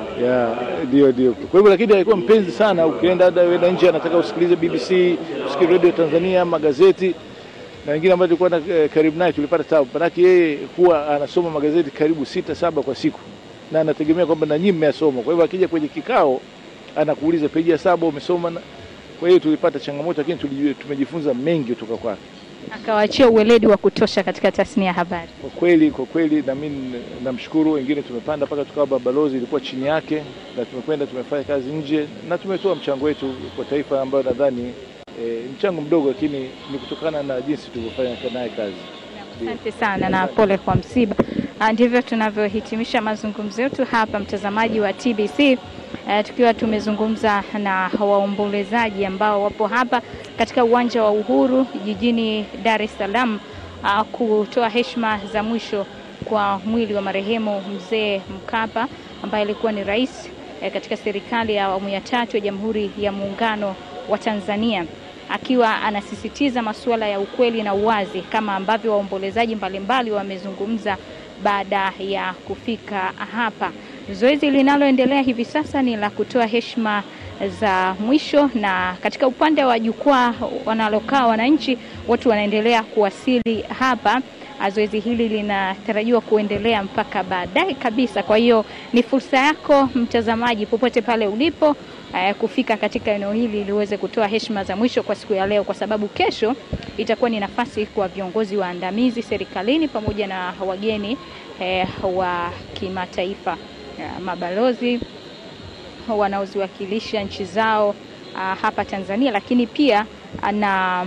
ya ndio ndio. Kwa hivyo lakini alikuwa mpenzi sana, ukienda hata uenda nje anataka usikilize BBC, usikilize radio Tanzania, magazeti na wengine ambao tulikuwa na eh, karibu naye tulipata tabu, manake yeye huwa anasoma magazeti karibu sita saba kwa siku, na anategemea kwamba na nyinyi mmeyasoma. Kwa hivyo akija kwenye kikao anakuuliza peji ya saba umesoma. na- Kwa hiyo tulipata changamoto, lakini tulijua- tumejifunza mengi kutoka kwake. Akawaachia uweledi wa kutosha katika tasnia ya habari. Kwa kweli kwa kweli, na mimi namshukuru. Wengine tumepanda mpaka tukawa balozi, ilikuwa chini yake, na tumekwenda tumefanya kazi nje na tumetoa mchango wetu kwa taifa, ambayo nadhani e, mchango mdogo, lakini ni kutokana na jinsi tulivyofanya naye kazi. Asante sana na pole kwa msiba. Ah, Ndivyo tunavyohitimisha mazungumzo yetu hapa, mtazamaji wa TBC, eh, tukiwa tumezungumza na waombolezaji ambao wapo hapa katika uwanja wa Uhuru jijini Dar es Salaam ah, kutoa heshima za mwisho kwa mwili wa marehemu mzee Mkapa ambaye alikuwa ni rais eh, katika serikali ya awamu ya tatu ya Jamhuri ya Muungano wa Tanzania akiwa anasisitiza masuala ya ukweli na uwazi kama ambavyo waombolezaji mbalimbali wamezungumza baada ya kufika hapa. Zoezi linaloendelea hivi sasa ni la kutoa heshima za mwisho, na katika upande wa jukwaa wanalokaa wananchi, watu wanaendelea kuwasili hapa. Zoezi hili linatarajiwa kuendelea mpaka baadaye kabisa. Kwa hiyo ni fursa yako mtazamaji, popote pale ulipo eh, kufika katika eneo hili ili uweze kutoa heshima za mwisho kwa siku ya leo, kwa sababu kesho itakuwa ni nafasi kwa viongozi waandamizi serikalini pamoja na wageni eh, wa kimataifa eh, mabalozi wanaoziwakilisha nchi zao ah, hapa Tanzania, lakini pia ah, na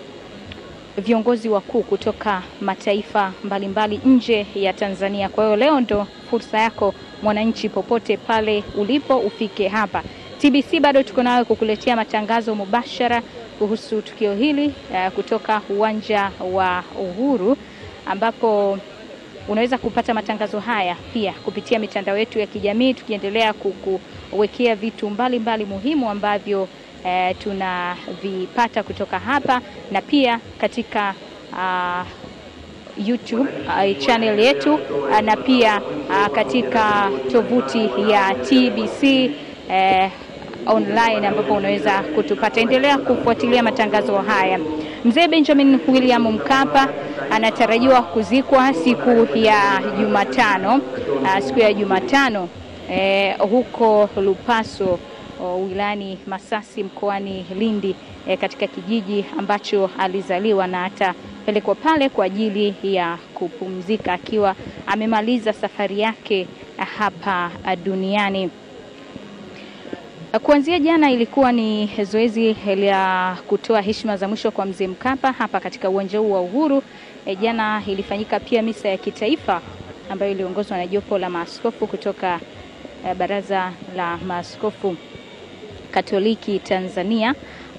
viongozi wakuu kutoka mataifa mbalimbali nje ya Tanzania. Kwa hiyo leo ndo fursa yako mwananchi, popote pale ulipo, ufike hapa. TBC bado tuko nawe kukuletea matangazo mubashara kuhusu tukio hili uh, kutoka uwanja wa Uhuru ambapo unaweza kupata matangazo haya pia kupitia mitandao yetu ya kijamii, tukiendelea kukuwekea vitu mbalimbali mbali muhimu ambavyo eh, tunavipata kutoka hapa na pia katika uh, YouTube uh, channel yetu uh, na pia uh, katika tovuti ya TBC eh, online ambapo unaweza kutupata. Endelea kufuatilia matangazo haya. Mzee Benjamin William Mkapa anatarajiwa kuzikwa siku ya Jumatano, uh, siku ya Jumatano eh, huko Lupaso o, wilayani Masasi mkoani Lindi eh, katika kijiji ambacho alizaliwa na atapelekwa pale kwa ajili ya kupumzika akiwa amemaliza safari yake hapa duniani. Kuanzia jana ilikuwa ni zoezi la kutoa heshima za mwisho kwa mzee Mkapa hapa katika uwanja huu wa Uhuru. E, jana ilifanyika pia misa ya kitaifa ambayo iliongozwa na jopo la maaskofu kutoka e, Baraza la Maaskofu Katoliki Tanzania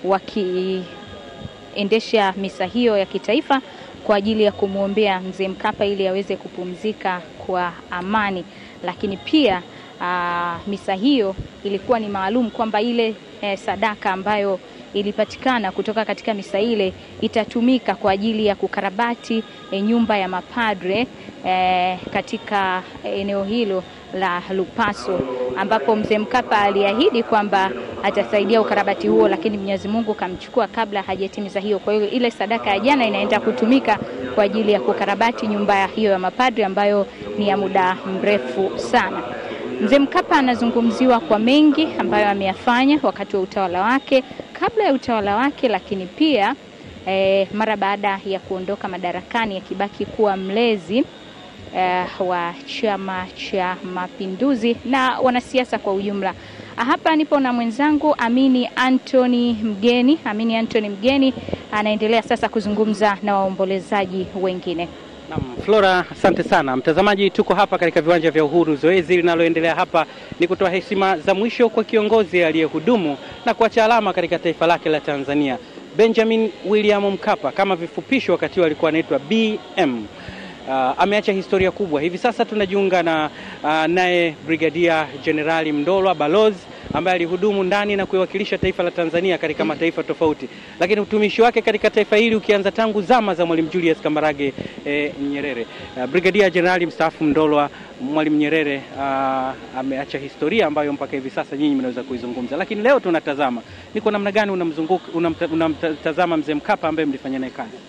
wakiendesha misa hiyo ya kitaifa kwa ajili ya kumwombea mzee Mkapa ili aweze kupumzika kwa amani, lakini pia Aa, misa hiyo ilikuwa ni maalum kwamba ile eh, sadaka ambayo ilipatikana kutoka katika misa ile itatumika kwa ajili ya kukarabati eh, nyumba ya mapadre eh, katika eneo hilo la Lupaso ambapo mzee Mkapa aliahidi kwamba atasaidia ukarabati huo, lakini Mwenyezi Mungu kamchukua kabla hajatimiza hiyo. Kwa hiyo ile sadaka ya jana inaenda kutumika kwa ajili ya kukarabati nyumba hiyo ya mapadre ambayo ni ya muda mrefu sana. Mzee Mkapa anazungumziwa kwa mengi ambayo ameyafanya wakati wa utawala wake, kabla ya utawala wake, lakini pia eh, mara baada ya kuondoka madarakani, akibaki kuwa mlezi eh, wa Chama cha Mapinduzi na wanasiasa kwa ujumla. Hapa nipo na mwenzangu Amini Anthony Mgeni. Amini Anthony Mgeni anaendelea sasa kuzungumza na waombolezaji wengine. Naam, Flora, asante sana mtazamaji. Tuko hapa katika viwanja vya Uhuru. Zoezi linaloendelea hapa ni kutoa heshima za mwisho kwa kiongozi aliyehudumu na kuacha alama katika taifa lake la Tanzania, Benjamin William Mkapa, kama vifupisho, wakati huo alikuwa anaitwa BM. Uh, ameacha historia kubwa. Hivi sasa tunajiunga na uh, naye Brigadia Jenerali Mndolwa balozi ambaye alihudumu ndani na kuiwakilisha taifa la Tanzania katika mataifa tofauti, lakini utumishi wake katika taifa hili ukianza tangu zama za Mwalimu Julius Kambarage eh, Nyerere. Uh, Brigadia Jenerali mstaafu Mndolwa, Mwalimu Nyerere uh, ameacha historia ambayo mpaka hivi sasa nyinyi mnaweza kuizungumza, lakini leo tunatazama ni kwa namna gani unamzunguka unamtazama mzee Mkapa ambaye mlifanya naye kazi.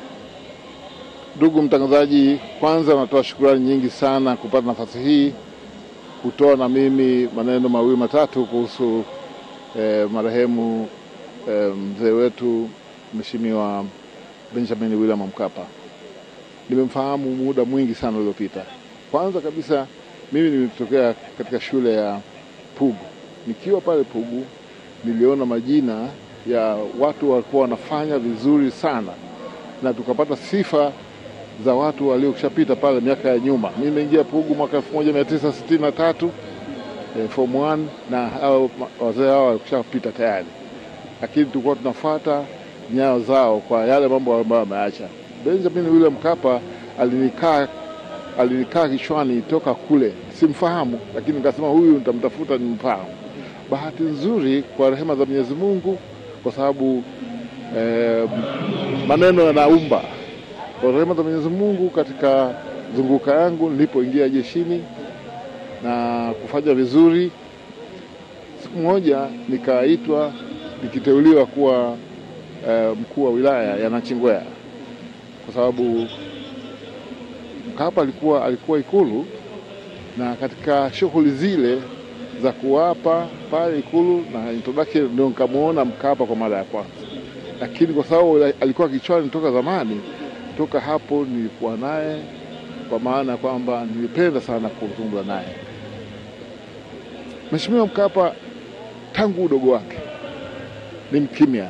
Ndugu mtangazaji, kwanza natoa shukrani nyingi sana kupata nafasi hii kutoa na mimi maneno mawili matatu kuhusu eh, marehemu eh, mzee wetu Mheshimiwa Benjamin William Mkapa. Nimemfahamu muda mwingi sana uliopita. Kwanza kabisa mimi nimetokea katika shule ya Pugu. Nikiwa pale Pugu niliona majina ya watu walikuwa wanafanya vizuri sana na tukapata sifa za watu waliokushapita pale miaka ya nyuma. Mimi nimeingia Pugu mwaka 1963 eh, form 1 na hao wazee hao walikushapita tayari, lakini tulikuwa tunafuata nyayo zao kwa yale mambo ambayo wameacha. Benjamin William Mkapa alinikaa alinikaa kichwani toka kule, simfahamu, lakini nikasema huyu nitamtafuta nimfahamu. Bahati nzuri kwa rehema za Mwenyezi Mungu, kwa sababu eh, maneno yanaumba kwa rehema za Mwenyezi Mungu, katika zunguka yangu nilipoingia jeshini na kufanya vizuri, siku moja nikaitwa nikiteuliwa kuwa eh, mkuu wa wilaya ya Nachingwea, kwa sababu Mkapa alikuwa alikuwa Ikulu, na katika shughuli zile za kuwapa pale Ikulu na introduction ndio nikamwona Mkapa kwa mara ya kwanza, lakini kwa sababu alikuwa kichwani toka zamani toka hapo nilikuwa naye, kwa maana ya kwamba nilipenda sana kuzungumza naye. Mheshimiwa Mkapa tangu udogo wake ni mkimya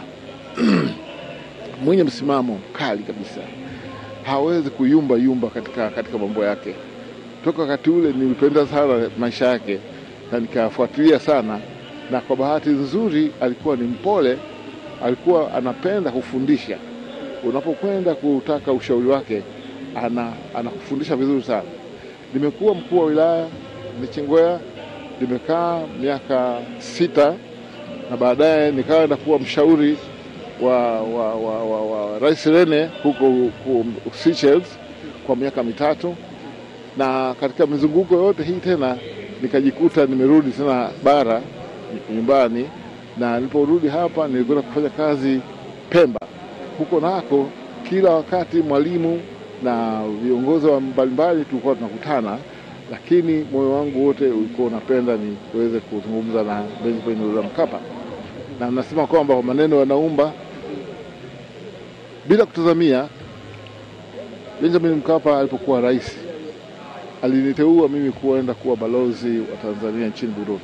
mwenye msimamo mkali kabisa, hawezi kuyumba yumba katika, katika mambo yake. Toka wakati ule nilipenda sana maisha yake na nikafuatilia sana, na kwa bahati nzuri alikuwa ni mpole, alikuwa anapenda kufundisha unapokwenda kutaka ushauri wake ana anakufundisha vizuri sana. Nimekuwa mkuu wa wilaya Nachingwea, nimekaa miaka sita na baadaye nikaenda kuwa mshauri wa, wa, wa, wa, wa Rais Rene huko, huko Seychelles kwa miaka mitatu, na katika mizunguko yote hii tena nikajikuta nimerudi tena bara nyumbani, na niliporudi hapa nilikwenda kufanya kazi Pemba. Huko nako kila wakati mwalimu na viongozi wa mbalimbali tulikuwa tunakutana, lakini moyo wangu wote ulikuwa unapenda niweze kuzungumza na Benjamin William Mkapa, na nasema kwamba kwa maneno yanaumba bila kutazamia. Benjamin Mkapa alipokuwa rais aliniteua mimi kuenda kuwa balozi wa Tanzania nchini Burundi,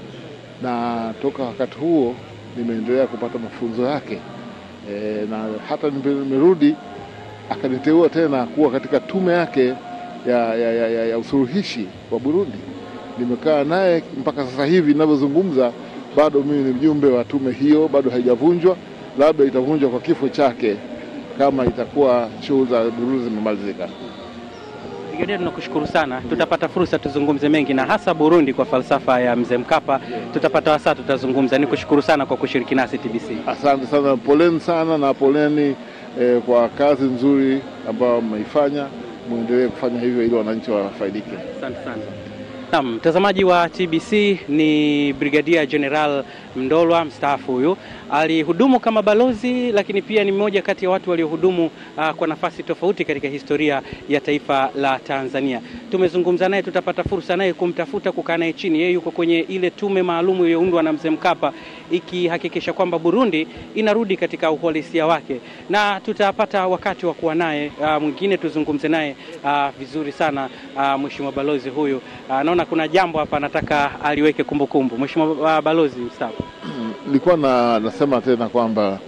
na toka wakati huo nimeendelea kupata mafunzo yake e, na hata nimerudi akaniteua tena kuwa katika tume yake ya, ya, ya, ya, ya usuluhishi wa Burundi. Nimekaa naye mpaka sasa hivi ninavyozungumza, bado mimi ni mjumbe wa tume hiyo, bado haijavunjwa, labda itavunjwa kwa kifo chake kama itakuwa shughuli za Burundi zimemalizika. Brigadia, tunakushukuru sana. Tutapata fursa tuzungumze mengi na hasa Burundi kwa falsafa ya mzee Mkapa, tutapata wasaa tutazungumza. Nikushukuru sana kwa kushiriki nasi TBC. Asante sana, poleni sana na poleni eh, kwa kazi nzuri ambayo mmeifanya, muendelee kufanya hivyo ili wananchi wafaidike. Asante sana. Naam, mtazamaji wa TBC ni Brigadia General Mndolwa mstaafu. Huyu alihudumu kama balozi, lakini pia ni mmoja kati ya watu waliohudumu uh, kwa nafasi tofauti katika historia ya taifa la Tanzania. Tumezungumza naye, tutapata fursa naye kumtafuta, kukaa naye chini. Yeye yuko kwenye ile tume maalum iliyoundwa na mzee Mkapa ikihakikisha kwamba Burundi inarudi katika uhalisia wake, na tutapata wakati wa kuwa naye uh, mwingine tuzungumze naye uh, vizuri sana uh, mheshimiwa balozi huyu uh, naona kuna jambo hapa nataka aliweke kumbukumbu. Mheshimiwa uh, balozi mstaafu. Nilikuwa na, nasema tena kwamba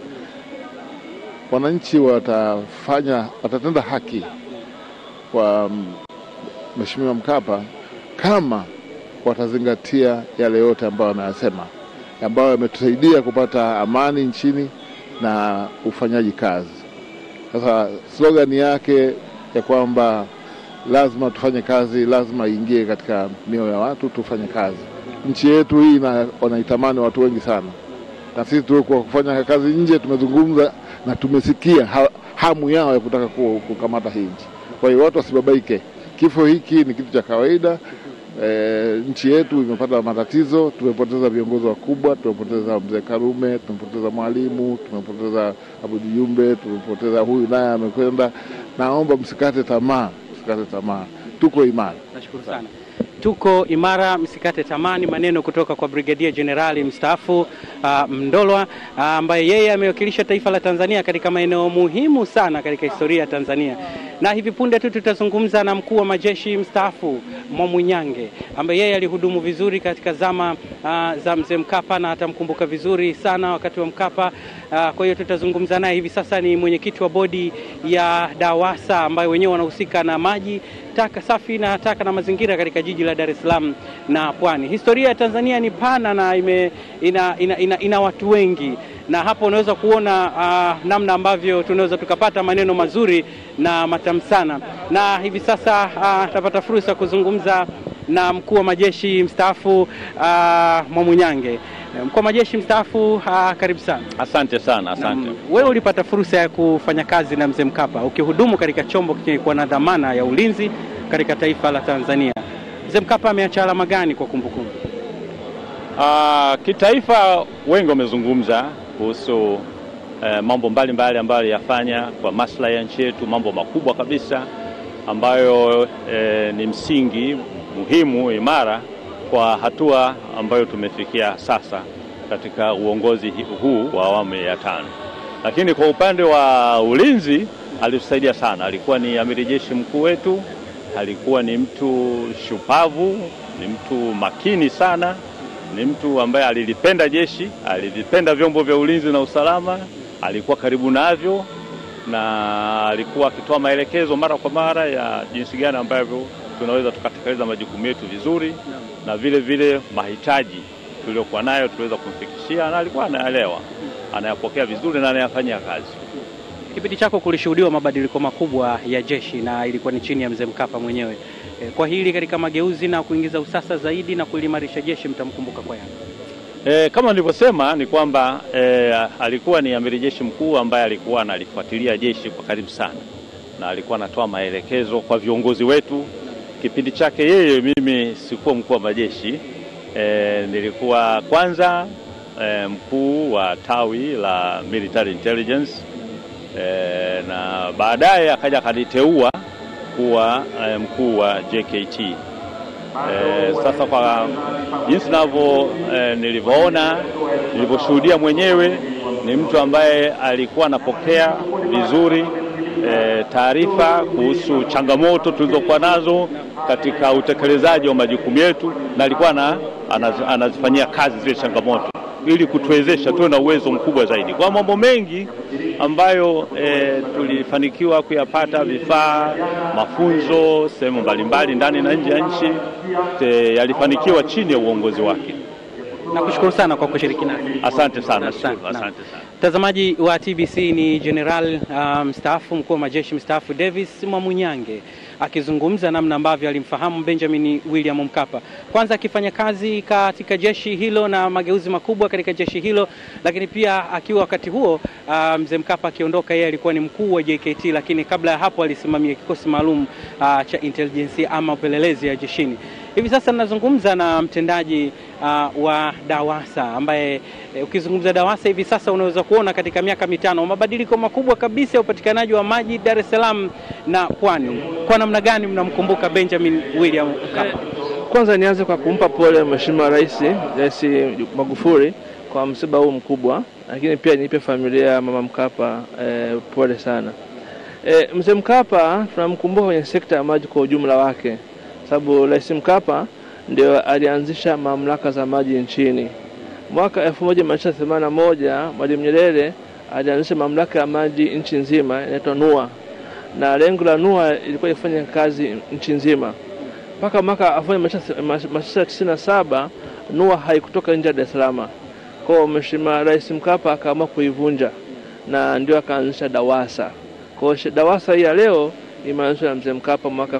wananchi watafanya watatenda haki kwa Mheshimiwa Mkapa kama watazingatia yale yote ambayo anayasema ambayo yametusaidia kupata amani nchini na ufanyaji kazi. Sasa slogani yake ya kwamba lazima tufanye kazi, lazima iingie katika mioyo ya watu, tufanye kazi. Nchi yetu hii na wanaitamani watu wengi sana, na sisi tulikuwa kufanya kazi nje, tumezungumza na tumesikia ha, hamu yao ya kutaka kukamata hii nchi. Kwa hiyo watu wasibabaike, kifo hiki ni kitu cha kawaida. E, nchi yetu imepata matatizo, tumepoteza viongozi wakubwa, tumepoteza mzee Karume, tumepoteza Mwalimu, tumepoteza Abudi Jumbe, tumepoteza huyu naye amekwenda. Naomba msikate tamaa, msikate tamaa, tuko imara. Nashukuru sana. Tuko imara, msikate tamani. Maneno kutoka kwa Brigadia Jenerali mstaafu uh, Mndolwa ambaye uh, yeye amewakilisha taifa la Tanzania katika maeneo muhimu sana katika historia ya Tanzania, na hivi punde tu tutazungumza na mkuu wa majeshi mstaafu Mwamunyange ambaye yeye alihudumu vizuri katika zama uh, za mzee Mkapa na atamkumbuka vizuri sana wakati wa Mkapa. Uh, kwa hiyo tutazungumza naye hivi sasa. Ni mwenyekiti wa bodi ya DAWASA ambayo wenyewe wanahusika na maji taka safi na taka na mazingira katika jiji la Dar es Salaam na Pwani. Historia ya Tanzania ni pana na ime, ina, ina, ina, ina watu wengi na hapo unaweza kuona uh, namna ambavyo tunaweza tukapata maneno mazuri na matamu sana, na hivi sasa uh, tutapata fursa kuzungumza na mkuu wa majeshi mstaafu uh, Mwamunyange. Mkuu wa majeshi mstaafu uh, karibu sana. Asante sana, asante. Na, wewe ulipata fursa ya kufanya kazi na mzee Mkapa ukihudumu katika chombo kilikuwa na dhamana ya ulinzi katika taifa la Tanzania. Mzee Mkapa ameacha alama gani kwa kumbukumbu? Uh, kitaifa wengi wamezungumza kuhusu uh, mambo mbalimbali ambayo aliyafanya kwa maslahi ya nchi yetu, mambo makubwa kabisa ambayo uh, ni msingi muhimu imara kwa hatua ambayo tumefikia sasa katika uongozi huu wa awamu ya tano. Lakini kwa upande wa ulinzi alitusaidia sana, alikuwa ni amiri jeshi mkuu wetu, alikuwa ni mtu shupavu, ni mtu makini sana, ni mtu ambaye alilipenda jeshi, alivipenda vyombo vya ulinzi na usalama, alikuwa karibu navyo na alikuwa akitoa maelekezo mara kwa mara ya jinsi gani ambavyo tunaweza tukatekeleza majukumu yetu vizuri na vile vile mahitaji tuliokuwa nayo tuliweza kumfikishia, na alikuwa anaelewa, anayapokea vizuri na anayafanyia kazi. Kipindi chako kulishuhudiwa mabadiliko makubwa ya jeshi na ilikuwa ni chini ya mzee Mkapa mwenyewe. E, kwa hili katika mageuzi na kuingiza usasa zaidi na kulimarisha jeshi mtamkumbuka kwa yapi? E, kama nilivyosema ni kwamba e, alikuwa ni amiri jeshi mkuu ambaye alikuwa analifuatilia jeshi kwa karibu sana na alikuwa anatoa maelekezo kwa viongozi wetu. Kipindi chake yeye, mimi sikuwa mkuu wa majeshi e, nilikuwa kwanza e, mkuu wa tawi la military intelligence e, na baadaye akaja akaniteua kuwa e, mkuu wa JKT. E, sasa kwa jinsi navyo e, nilivyoona nilivyoshuhudia mwenyewe ni mtu ambaye alikuwa anapokea vizuri e, taarifa kuhusu changamoto tulizokuwa nazo katika utekelezaji wa majukumu yetu, na alikuwa na, anaz, anazifanyia kazi zile changamoto ili kutuwezesha tuwe na uwezo mkubwa zaidi kwa mambo mengi ambayo e, tulifanikiwa kuyapata, vifaa, mafunzo sehemu mbalimbali ndani na nje ya nchi e, yalifanikiwa chini ya uongozi wake. Nakushukuru sana kwa kushiriki nasi. Asante sana, Asante, asante naam. sana. Mtazamaji wa TBC ni General uh, mstaafu mkuu wa majeshi mstaafu Davis Mwamunyange akizungumza namna ambavyo alimfahamu Benjamin William Mkapa, kwanza akifanya kazi katika jeshi hilo na mageuzi makubwa katika jeshi hilo, lakini pia akiwa wakati huo uh, mzee Mkapa akiondoka, yeye alikuwa ni mkuu wa JKT, lakini kabla ya hapo alisimamia kikosi maalum uh, cha intelligence ama upelelezi ya jeshini. Hivi sasa ninazungumza na mtendaji uh, wa DAWASA ambaye eh, ukizungumza DAWASA hivi sasa unaweza kuona katika miaka mitano mabadiliko makubwa kabisa ya upatikanaji wa maji Dar es Salaam na Pwani. Kwa namna gani mnamkumbuka Benjamin William Mkapa? Kwanza nianze kwa kumpa pole Mheshimiwa Rais Rais Magufuli kwa msiba huu mkubwa, lakini pia nipe familia ya Mama Mkapa eh, pole sana. Eh, Mzee Mkapa tunamkumbuka kwenye sekta ya maji kwa ujumla wake, sababu Rais Mkapa ndio alianzisha mamlaka za maji nchini. Mwaka 1981 Mwalimu Nyerere alianzisha mamlaka ya maji nchi nzima inaitwa NUA, na lengo la NUA ilikuwa ifanye kazi nchi nzima mpaka mwaka 1997 NUA haikutoka nje ya Dar es Salaam. Kwa hiyo Mheshimiwa Rais Mkapa akaamua kuivunja na ndio akaanzisha DAWASA. Kwa hiyo DAWASA hii ya leo imeanzishwa na Mzee Mkapa mwaka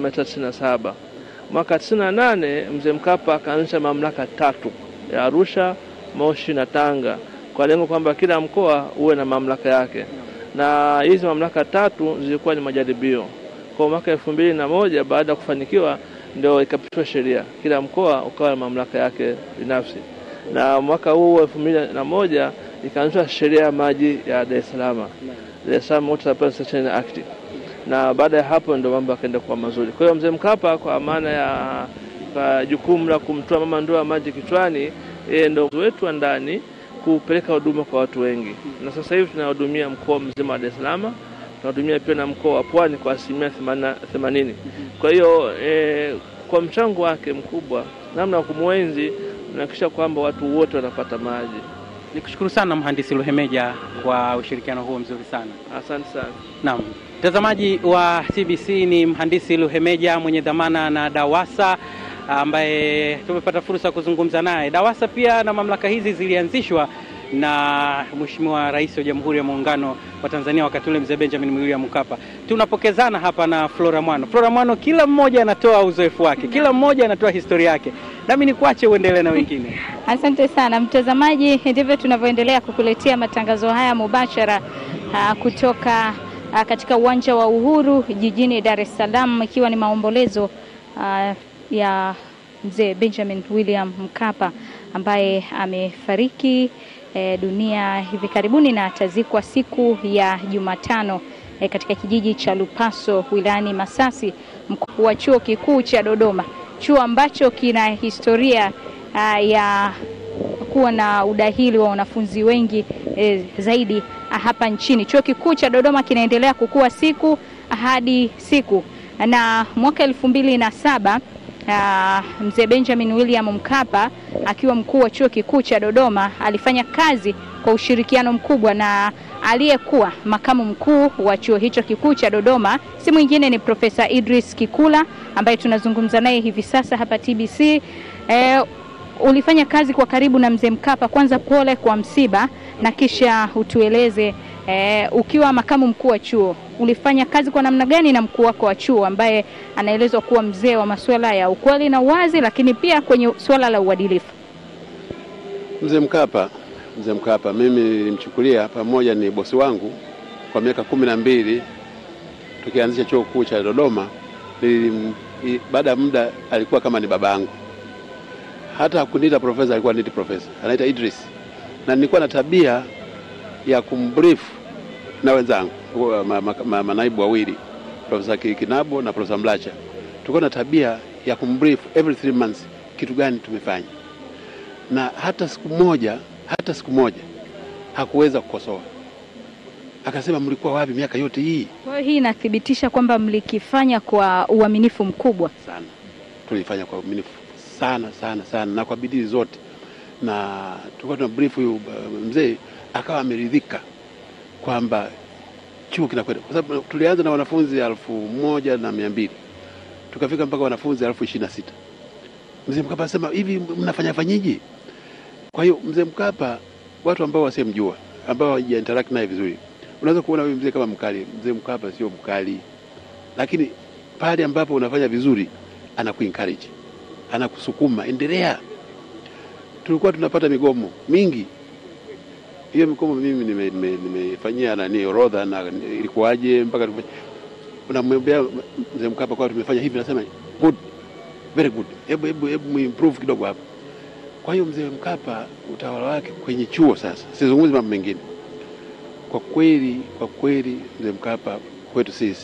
1997. Mwaka 98 Mzee Mkapa akaanzisha mamlaka tatu ya Arusha, Moshi na Tanga kwa lengo kwamba kila mkoa uwe na mamlaka yake, na hizi mamlaka tatu zilikuwa ni majaribio. Kwa mwaka elfu mbili na moja baada ya kufanikiwa ndio ikapitishwa sheria, kila mkoa ukawa na mamlaka yake binafsi, na mwaka huu elfu mbili na moja ikaanzishwa sheria ya maji ya Dar es Salaam, Dar es Salaam Water Supply Sanitation Act, na baada ya hapo ndio mambo yakaenda kuwa mazuri. Kwa hiyo mzee Mkapa kwa maana ya kwa jukumu la kumtoa mama ndoo ya maji kichwani, yeye ndio wetu wa ndani kupeleka huduma kwa watu wengi, na sasa hivi tunahudumia mkoa mzima wa Dar es Salaam tunahudumia pia na mkoa wa Pwani kwa asilimia themanini. Kwa hiyo e, kwa mchango wake mkubwa, namna ya kumwenzi, unahakikisha kwamba watu wote wanapata maji. Nikushukuru sana mhandisi Luhemeja kwa ushirikiano huo mzuri sana. Asante sana. Naam, mtazamaji wa TBC ni mhandisi Luhemeja mwenye dhamana na DAWASA ambaye tumepata fursa ya kuzungumza naye. DAWASA pia na mamlaka hizi zilianzishwa na Mheshimiwa Rais wa Jamhuri ya Muungano wa Tanzania wakati ule Mzee Benjamin William Mkapa. Tunapokezana hapa na Flora Mwano. Flora Mwano, kila mmoja anatoa uzoefu wake, kila mmoja anatoa historia yake, nami nikuache uendelee na wengine. Asante sana mtazamaji, ndivyo tunavyoendelea kukuletea matangazo haya mubashara uh, kutoka uh, katika uwanja wa Uhuru jijini Dar es Salaam, ikiwa ni maombolezo uh, ya Mzee Benjamin William Mkapa ambaye amefariki e, dunia hivi karibuni na atazikwa siku ya Jumatano e, katika kijiji cha Lupaso wilayani Masasi, mkuu wa chuo kikuu cha Dodoma, chuo ambacho kina historia a, ya kuwa na udahili wa wanafunzi wengi e, zaidi a, hapa nchini. Chuo kikuu cha Dodoma kinaendelea kukua siku hadi siku, na mwaka elfu mbili na saba Uh, mzee Benjamin William Mkapa akiwa mkuu wa chuo kikuu cha Dodoma alifanya kazi kwa ushirikiano mkubwa na aliyekuwa makamu mkuu wa chuo hicho kikuu cha Dodoma, si mwingine ni Profesa Idris Kikula ambaye tunazungumza naye hivi sasa hapa TBC. Eh, ulifanya kazi kwa karibu na mzee Mkapa. Kwanza pole kwa msiba, na kisha utueleze eh, ukiwa makamu mkuu wa chuo ulifanya kazi kwa namna gani na mkuu wako wa chuo ambaye anaelezwa kuwa mzee wa masuala ya ukweli na uwazi, lakini pia kwenye suala la uadilifu? Mzee Mkapa, mzee Mkapa mimi nilimchukulia pamoja, ni bosi wangu kwa miaka kumi na mbili tukianzisha chuo kikuu cha Dodoma, nilim- i- baada ya muda alikuwa kama ni baba yangu. Hata hakuniita profesa, alikuwa aniiti profesa, anaita Idris, na nilikuwa na tabia ya kumbrief na wenzangu wa- ma, ma, ma, manaibu wawili Profesa Ki- Kinabo na Profesa Mlacha, tulikuwa na tabia ya kumbrief every three months kitu gani tumefanya, na hata siku moja hata siku moja hakuweza kukosoa, akasema mlikuwa wapi miaka yote hii? Kwa hiyo hii inathibitisha kwamba mlikifanya kwa uaminifu mkubwa sana. Tulifanya kwa uaminifu sana sana sana na kwa bidii zote, na tulikuwa tuna brief huyu uh, mzee akawa ameridhika kwamba chuo kinakwenda, kwa sababu tulianza na wanafunzi elfu moja na mia mbili tukafika mpaka wanafunzi elfu ishirini na sita. Mzee Mkapa asema hivi, mnafanya fanyiji? Kwa hiyo mzee Mkapa, watu ambao wasemjua, ambao hawaja interact naye vizuri, unaweza kuona huyu mzee kama mkali. Mzee Mkapa sio mkali, lakini pale ambapo unafanya vizuri anakuencourage, anakusukuma, endelea. Tulikuwa tunapata migomo mingi, hiyo migomo mimi nime- nime- nimefanyia nani orodha na ilikuwaje mpaka tume- unamwambia mzee Mkapa kwa tumefanya hivi, nasema good, very good, hebu hebu hebu muimprove kidogo hapa. Kwa hiyo mzee Mkapa utawala wake kwenye chuo sasa, sizungumzi mambo mengine. Kwa kweli, kwa kweli mzee Mkapa kwetu sisi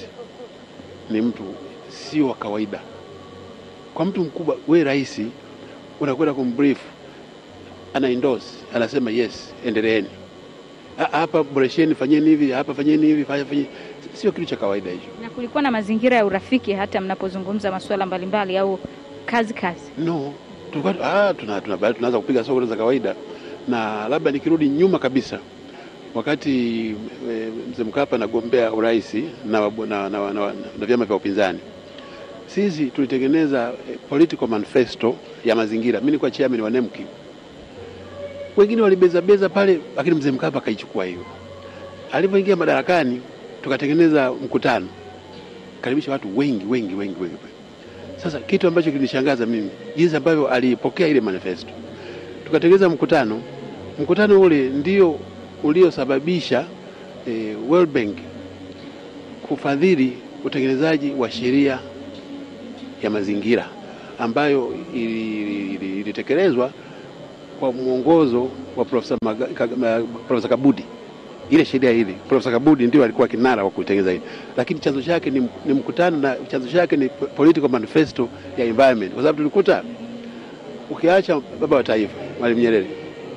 ni mtu sio wa kawaida. Kwa mtu mkubwa, we rais unakwenda kumbrief, ana endorse, anasema yes, endeleeni Ha- hapa, boresheni, fanyeni hivi, hapa fanyeni hivi, fanya fanyeni. Sio kitu cha kawaida hicho. na kulikuwa na mazingira ya urafiki hata mnapozungumza masuala mbalimbali au kazi kazi. No, tulikuwa ah, tuna, tuna, baada tunaanza kupiga soko za kawaida, na labda nikirudi nyuma kabisa, wakati e, mzee Mkapa anagombea urais na, wabu- na, na, na, na, na vyama vya upinzani, sisi tulitengeneza eh, political manifesto ya mazingira. Mimi nilikuwa chairman wa NEMKI, wengine walibezabeza pale, lakini mzee Mkapa akaichukua hiyo. Alipoingia madarakani, tukatengeneza mkutano, karibisha watu wengi wengi wengi wengi sasa kitu ambacho kilinishangaza mimi jinsi ambavyo alipokea ile manifesto, tukatengeneza mkutano. Mkutano ule ndio uliosababisha eh, World Bank kufadhili utengenezaji wa sheria ya mazingira ambayo ili- ili- ilitekelezwa kwa mwongozo wa Profesa Maga- Ka- Ma- Profesa Kabudi. Ile sheria ile Profesa Kabudi ndio alikuwa kinara wa kutengeneza ile, lakini chanzo chake ni, ni mkutano na chanzo chake ni political manifesto ya environment, kwa sababu tulikuta ukiacha baba wa taifa Mwalimu Nyerere,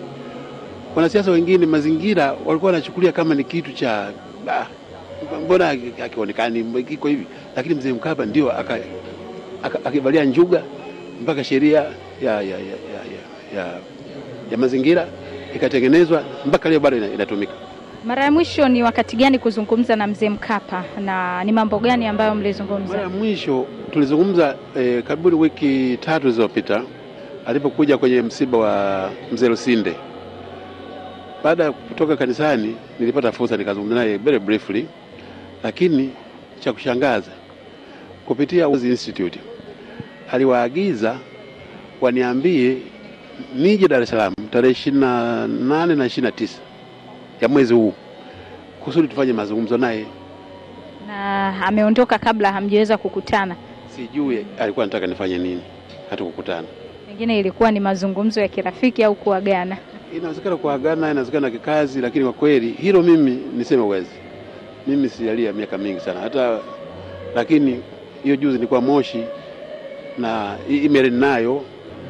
wanasiasa wengine mazingira walikuwa wanachukulia kama ni kitu cha ah, mbona akionekani kiko hivi, lakini mzee Mkapa ndio aka- aka- akivalia njuga mpaka sheria ya, ya, ya, ya, ya, ya, ya mazingira ikatengenezwa mpaka leo bado ina- inatumika. Mara ya mwisho ni wakati gani kuzungumza na mzee Mkapa na ni mambo gani ambayo Mara mlizungumza? ya mwisho tulizungumza eh, karibuni wiki tatu zilizopita alipokuja kwenye msiba wa mzee Lusinde. Baada ya kutoka kanisani, nilipata fursa nikazungumza naye very briefly, lakini cha kushangaza kupitia Wozi Institute aliwaagiza waniambie nije Dar es Salaam tarehe ishirini na nane na ishirini na tisa ya mwezi huu kusudi tufanye mazungumzo naye. Na ameondoka kabla hamjaweza kukutana, Sijui alikuwa anataka nifanye nini, hatukukutana. pengine ilikuwa ni mazungumzo ya kirafiki au kuagana. Inawezekana kuagana, inawezekana kikazi, lakini kwa kweli hilo mimi niseme uwezi, mimi sijalia miaka mingi sana hata, lakini hiyo juzi nilikuwa Moshi na hii email ninayo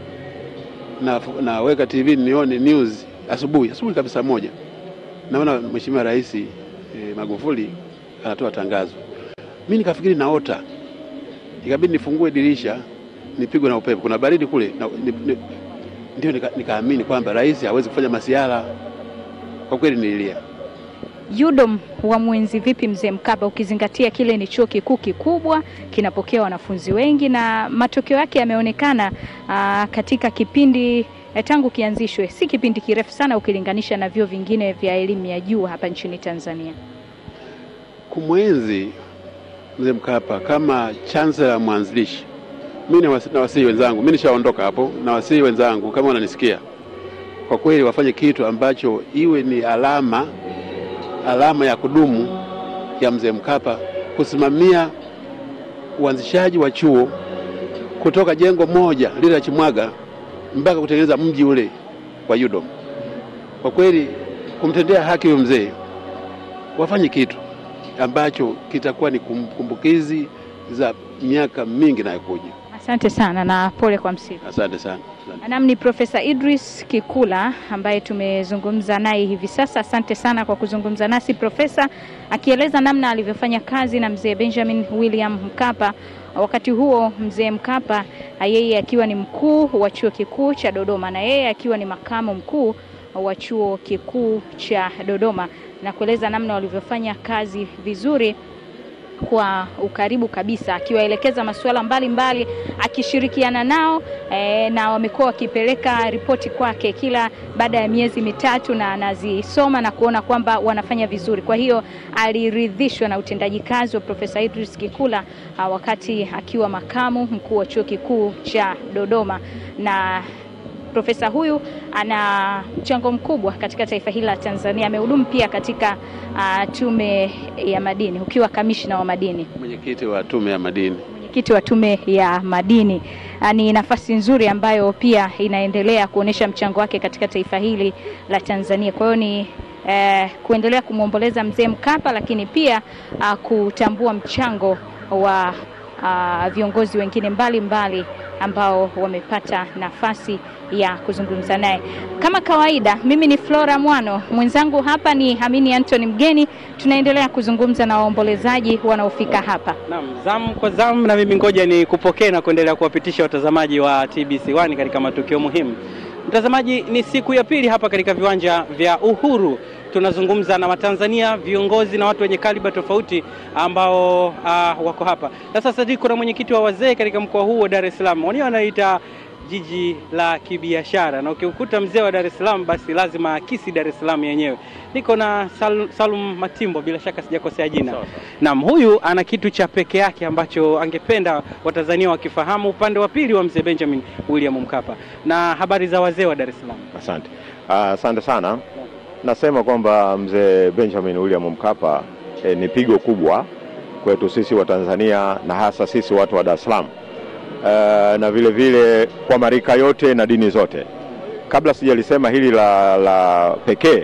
na naweka TV nione news asubuhi asubuhi kabisa saa moja, naona Mheshimiwa Rais eh, Magufuli anatoa tangazo. Mimi nikafikiri naota, ikabidi nifungue dirisha nipigwe na upepo, kuna baridi kule na, ni, ni, ndio nika- nikaamini kwamba rais hawezi kufanya masiara. Kwa kweli nililia. UDOM wa mwenzi vipi mzee Mkapa, ukizingatia kile ni chuo kikuu kikubwa, kinapokea wanafunzi wengi na matokeo yake yameonekana aa, katika kipindi eh, tangu kianzishwe, si kipindi kirefu sana ukilinganisha na vyuo vingine vya elimu ya juu hapa nchini Tanzania. Kumwenzi mzee Mkapa kama chancellor mwanzilishi, mimi nawasi- nawasihi wenzangu, mimi nishaondoka hapo, nawasihi wenzangu kama wananisikia, kwa kweli wafanye kitu ambacho iwe ni alama alama ya kudumu ya mzee Mkapa kusimamia uanzishaji wa chuo kutoka jengo moja lile la Chimwaga mpaka kutengeneza mji ule wa UDOM. Kwa kweli kumtendea haki huyo mzee, wafanye kitu ambacho kitakuwa ni kum- kumbukizi za miaka mingi inayokuja. Asante sana na pole kwa msiba. Asante sana. Asante. Nam ni Profesa Idris Kikula ambaye tumezungumza naye hivi sasa. Asante sana kwa kuzungumza nasi Profesa, akieleza namna alivyofanya kazi na mzee Benjamin William Mkapa. Wakati huo mzee Mkapa yeye akiwa ni mkuu wa chuo kikuu cha Dodoma na yeye akiwa ni makamu mkuu wa chuo kikuu cha Dodoma, na kueleza namna walivyofanya kazi vizuri kwa ukaribu kabisa akiwaelekeza masuala mbalimbali akishirikiana nao e, na wamekuwa wakipeleka ripoti kwake kila baada ya miezi mitatu na anazisoma na kuona kwamba wanafanya vizuri. Kwa hiyo aliridhishwa na utendaji kazi wa Profesa Idris Kikula a, wakati akiwa makamu mkuu wa chuo kikuu cha Dodoma na Profesa huyu ana mchango mkubwa katika taifa hili la Tanzania. Amehudumu pia katika uh, tume ya madini ukiwa kamishna wa madini, Mwenyekiti wa tume ya madini. mwenyekiti wa tume ya madini. Uh, ni nafasi nzuri ambayo pia inaendelea kuonyesha mchango wake katika taifa hili la Tanzania. Kwa hiyo ni eh, kuendelea kumwomboleza mzee Mkapa, lakini pia uh, kutambua mchango wa uh, viongozi wengine mbalimbali ambao wamepata nafasi ya kuzungumza naye. Kama kawaida, mimi ni Flora Mwano, mwenzangu hapa ni Hamini Anthony Mgeni. Tunaendelea kuzungumza na waombolezaji wanaofika hapa. Naam, zamu kwa zamu, na mimi ngoja ni kupokea na kuendelea kuwapitisha watazamaji wa TBC1 katika matukio muhimu. Mtazamaji, ni siku ya pili hapa katika viwanja vya Uhuru. Tunazungumza na Watanzania, viongozi na watu wenye kaliba tofauti ambao uh, wako hapa na sasa. Niko na mwenyekiti wa wazee katika mkoa huu wa Dar es Salaam, wenyewe wanaita jiji la kibiashara, na ukikuta mzee wa Dar es Salaam basi lazima akisi Dar es Salaam yenyewe. Niko na Sal Salum Matimbo, bila shaka sijakosea jina. Naam, huyu ana kitu cha peke yake ambacho angependa Watanzania wakifahamu, upande wa pili wa mzee Benjamin William Mkapa. Na habari za wazee wa Dar es Salaam? Asante, Ah, asante sana. Nasema kwamba mzee Benjamin William Mkapa eh, ni pigo kubwa kwetu sisi wa Tanzania na hasa sisi watu wa Dar es Salaam Eh, na vile vile kwa marika yote na dini zote. Kabla sijalisema hili la, la pekee,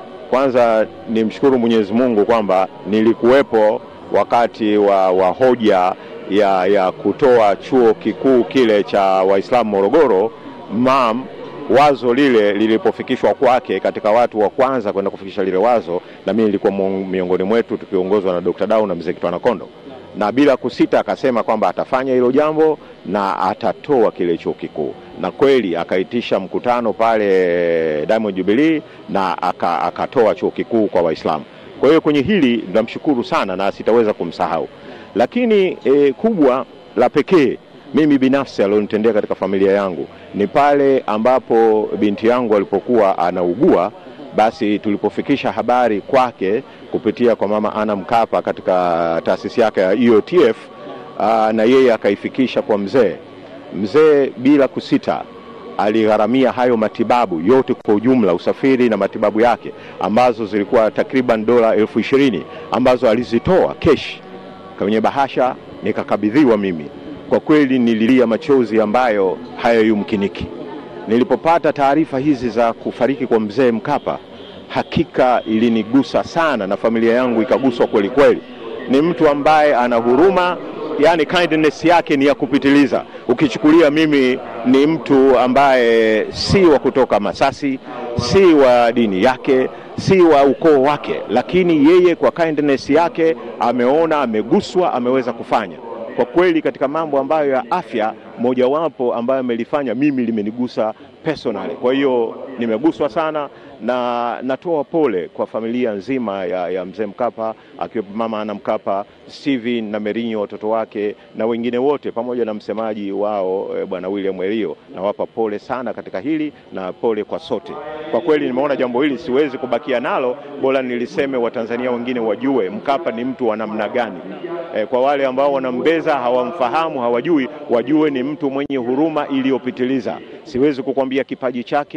kwanza nimshukuru Mwenyezi Mungu kwamba nilikuwepo wakati wa, wa hoja ya, ya kutoa chuo kikuu kile cha Waislamu Morogoro MAM wazo lile lilipofikishwa kwake katika watu wa kwanza kwenda kufikisha lile wazo, na mimi nilikuwa mu- miongoni mwetu tukiongozwa na Dr. Dau na mzee Kitwana Kondo, na bila kusita akasema kwamba atafanya hilo jambo na atatoa kile chuo kikuu, na kweli akaitisha mkutano pale Diamond Jubilee na aka, akatoa chuo kikuu kwa Waislamu. Kwa hiyo kwenye hili namshukuru sana na sitaweza kumsahau, lakini e, kubwa la pekee mimi binafsi alionitendea katika familia yangu ni pale ambapo binti yangu alipokuwa anaugua, basi tulipofikisha habari kwake kupitia kwa mama Ana Mkapa katika taasisi yake ya EOTF aa, na yeye akaifikisha kwa mzee. Mzee bila kusita aligharamia hayo matibabu yote kwa ujumla, usafiri na matibabu yake ambazo zilikuwa takriban dola elfu ishirini ambazo alizitoa kesh kwenye bahasha nikakabidhiwa mimi. Kwa kweli nililia machozi ambayo hayayumkiniki nilipopata taarifa hizi za kufariki kwa mzee Mkapa. Hakika ilinigusa sana na familia yangu ikaguswa kweli kweli. Ni mtu ambaye ana huruma, yani kindness yake ni ya kupitiliza. Ukichukulia mimi ni mtu ambaye si wa kutoka Masasi, si wa dini yake, si wa ukoo wake, lakini yeye kwa kindness yake ameona, ameguswa, ameweza kufanya kwa kweli katika mambo ambayo ya afya mojawapo ambayo amelifanya mimi limenigusa personally. Kwa hiyo nimeguswa sana na natoa pole kwa familia nzima ya, ya mzee Mkapa akiwepo mama Ana Mkapa, Steven na Merinho watoto wake na wengine wote pamoja na msemaji wao e, bwana William Elio. Nawapa pole sana katika hili na pole kwa sote. Kwa kweli nimeona jambo hili siwezi kubakia nalo, bora niliseme Watanzania wengine wajue Mkapa ni mtu wa namna gani. E, kwa wale ambao wanambeza hawamfahamu, hawajui, wajue ni mtu mwenye huruma iliyopitiliza. Siwezi kukwambia kipaji chake, uwezo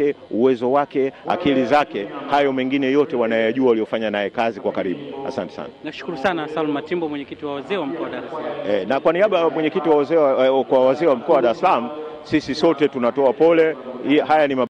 uwezo wake, akili zake, hayo mengine yote wanayajua waliofanya naye kazi kwa karibu. Asante sana. Nashukuru sana Salum Matimbo, mwenyekiti wa wazee wa mkoa wa Dar es Salaam. E, na kwa niaba ya mwenyekiti wa wazee wa- kwa wazee wa mkoa wa Dar es Salaam, sisi sote tunatoa pole. Hii- Haya ni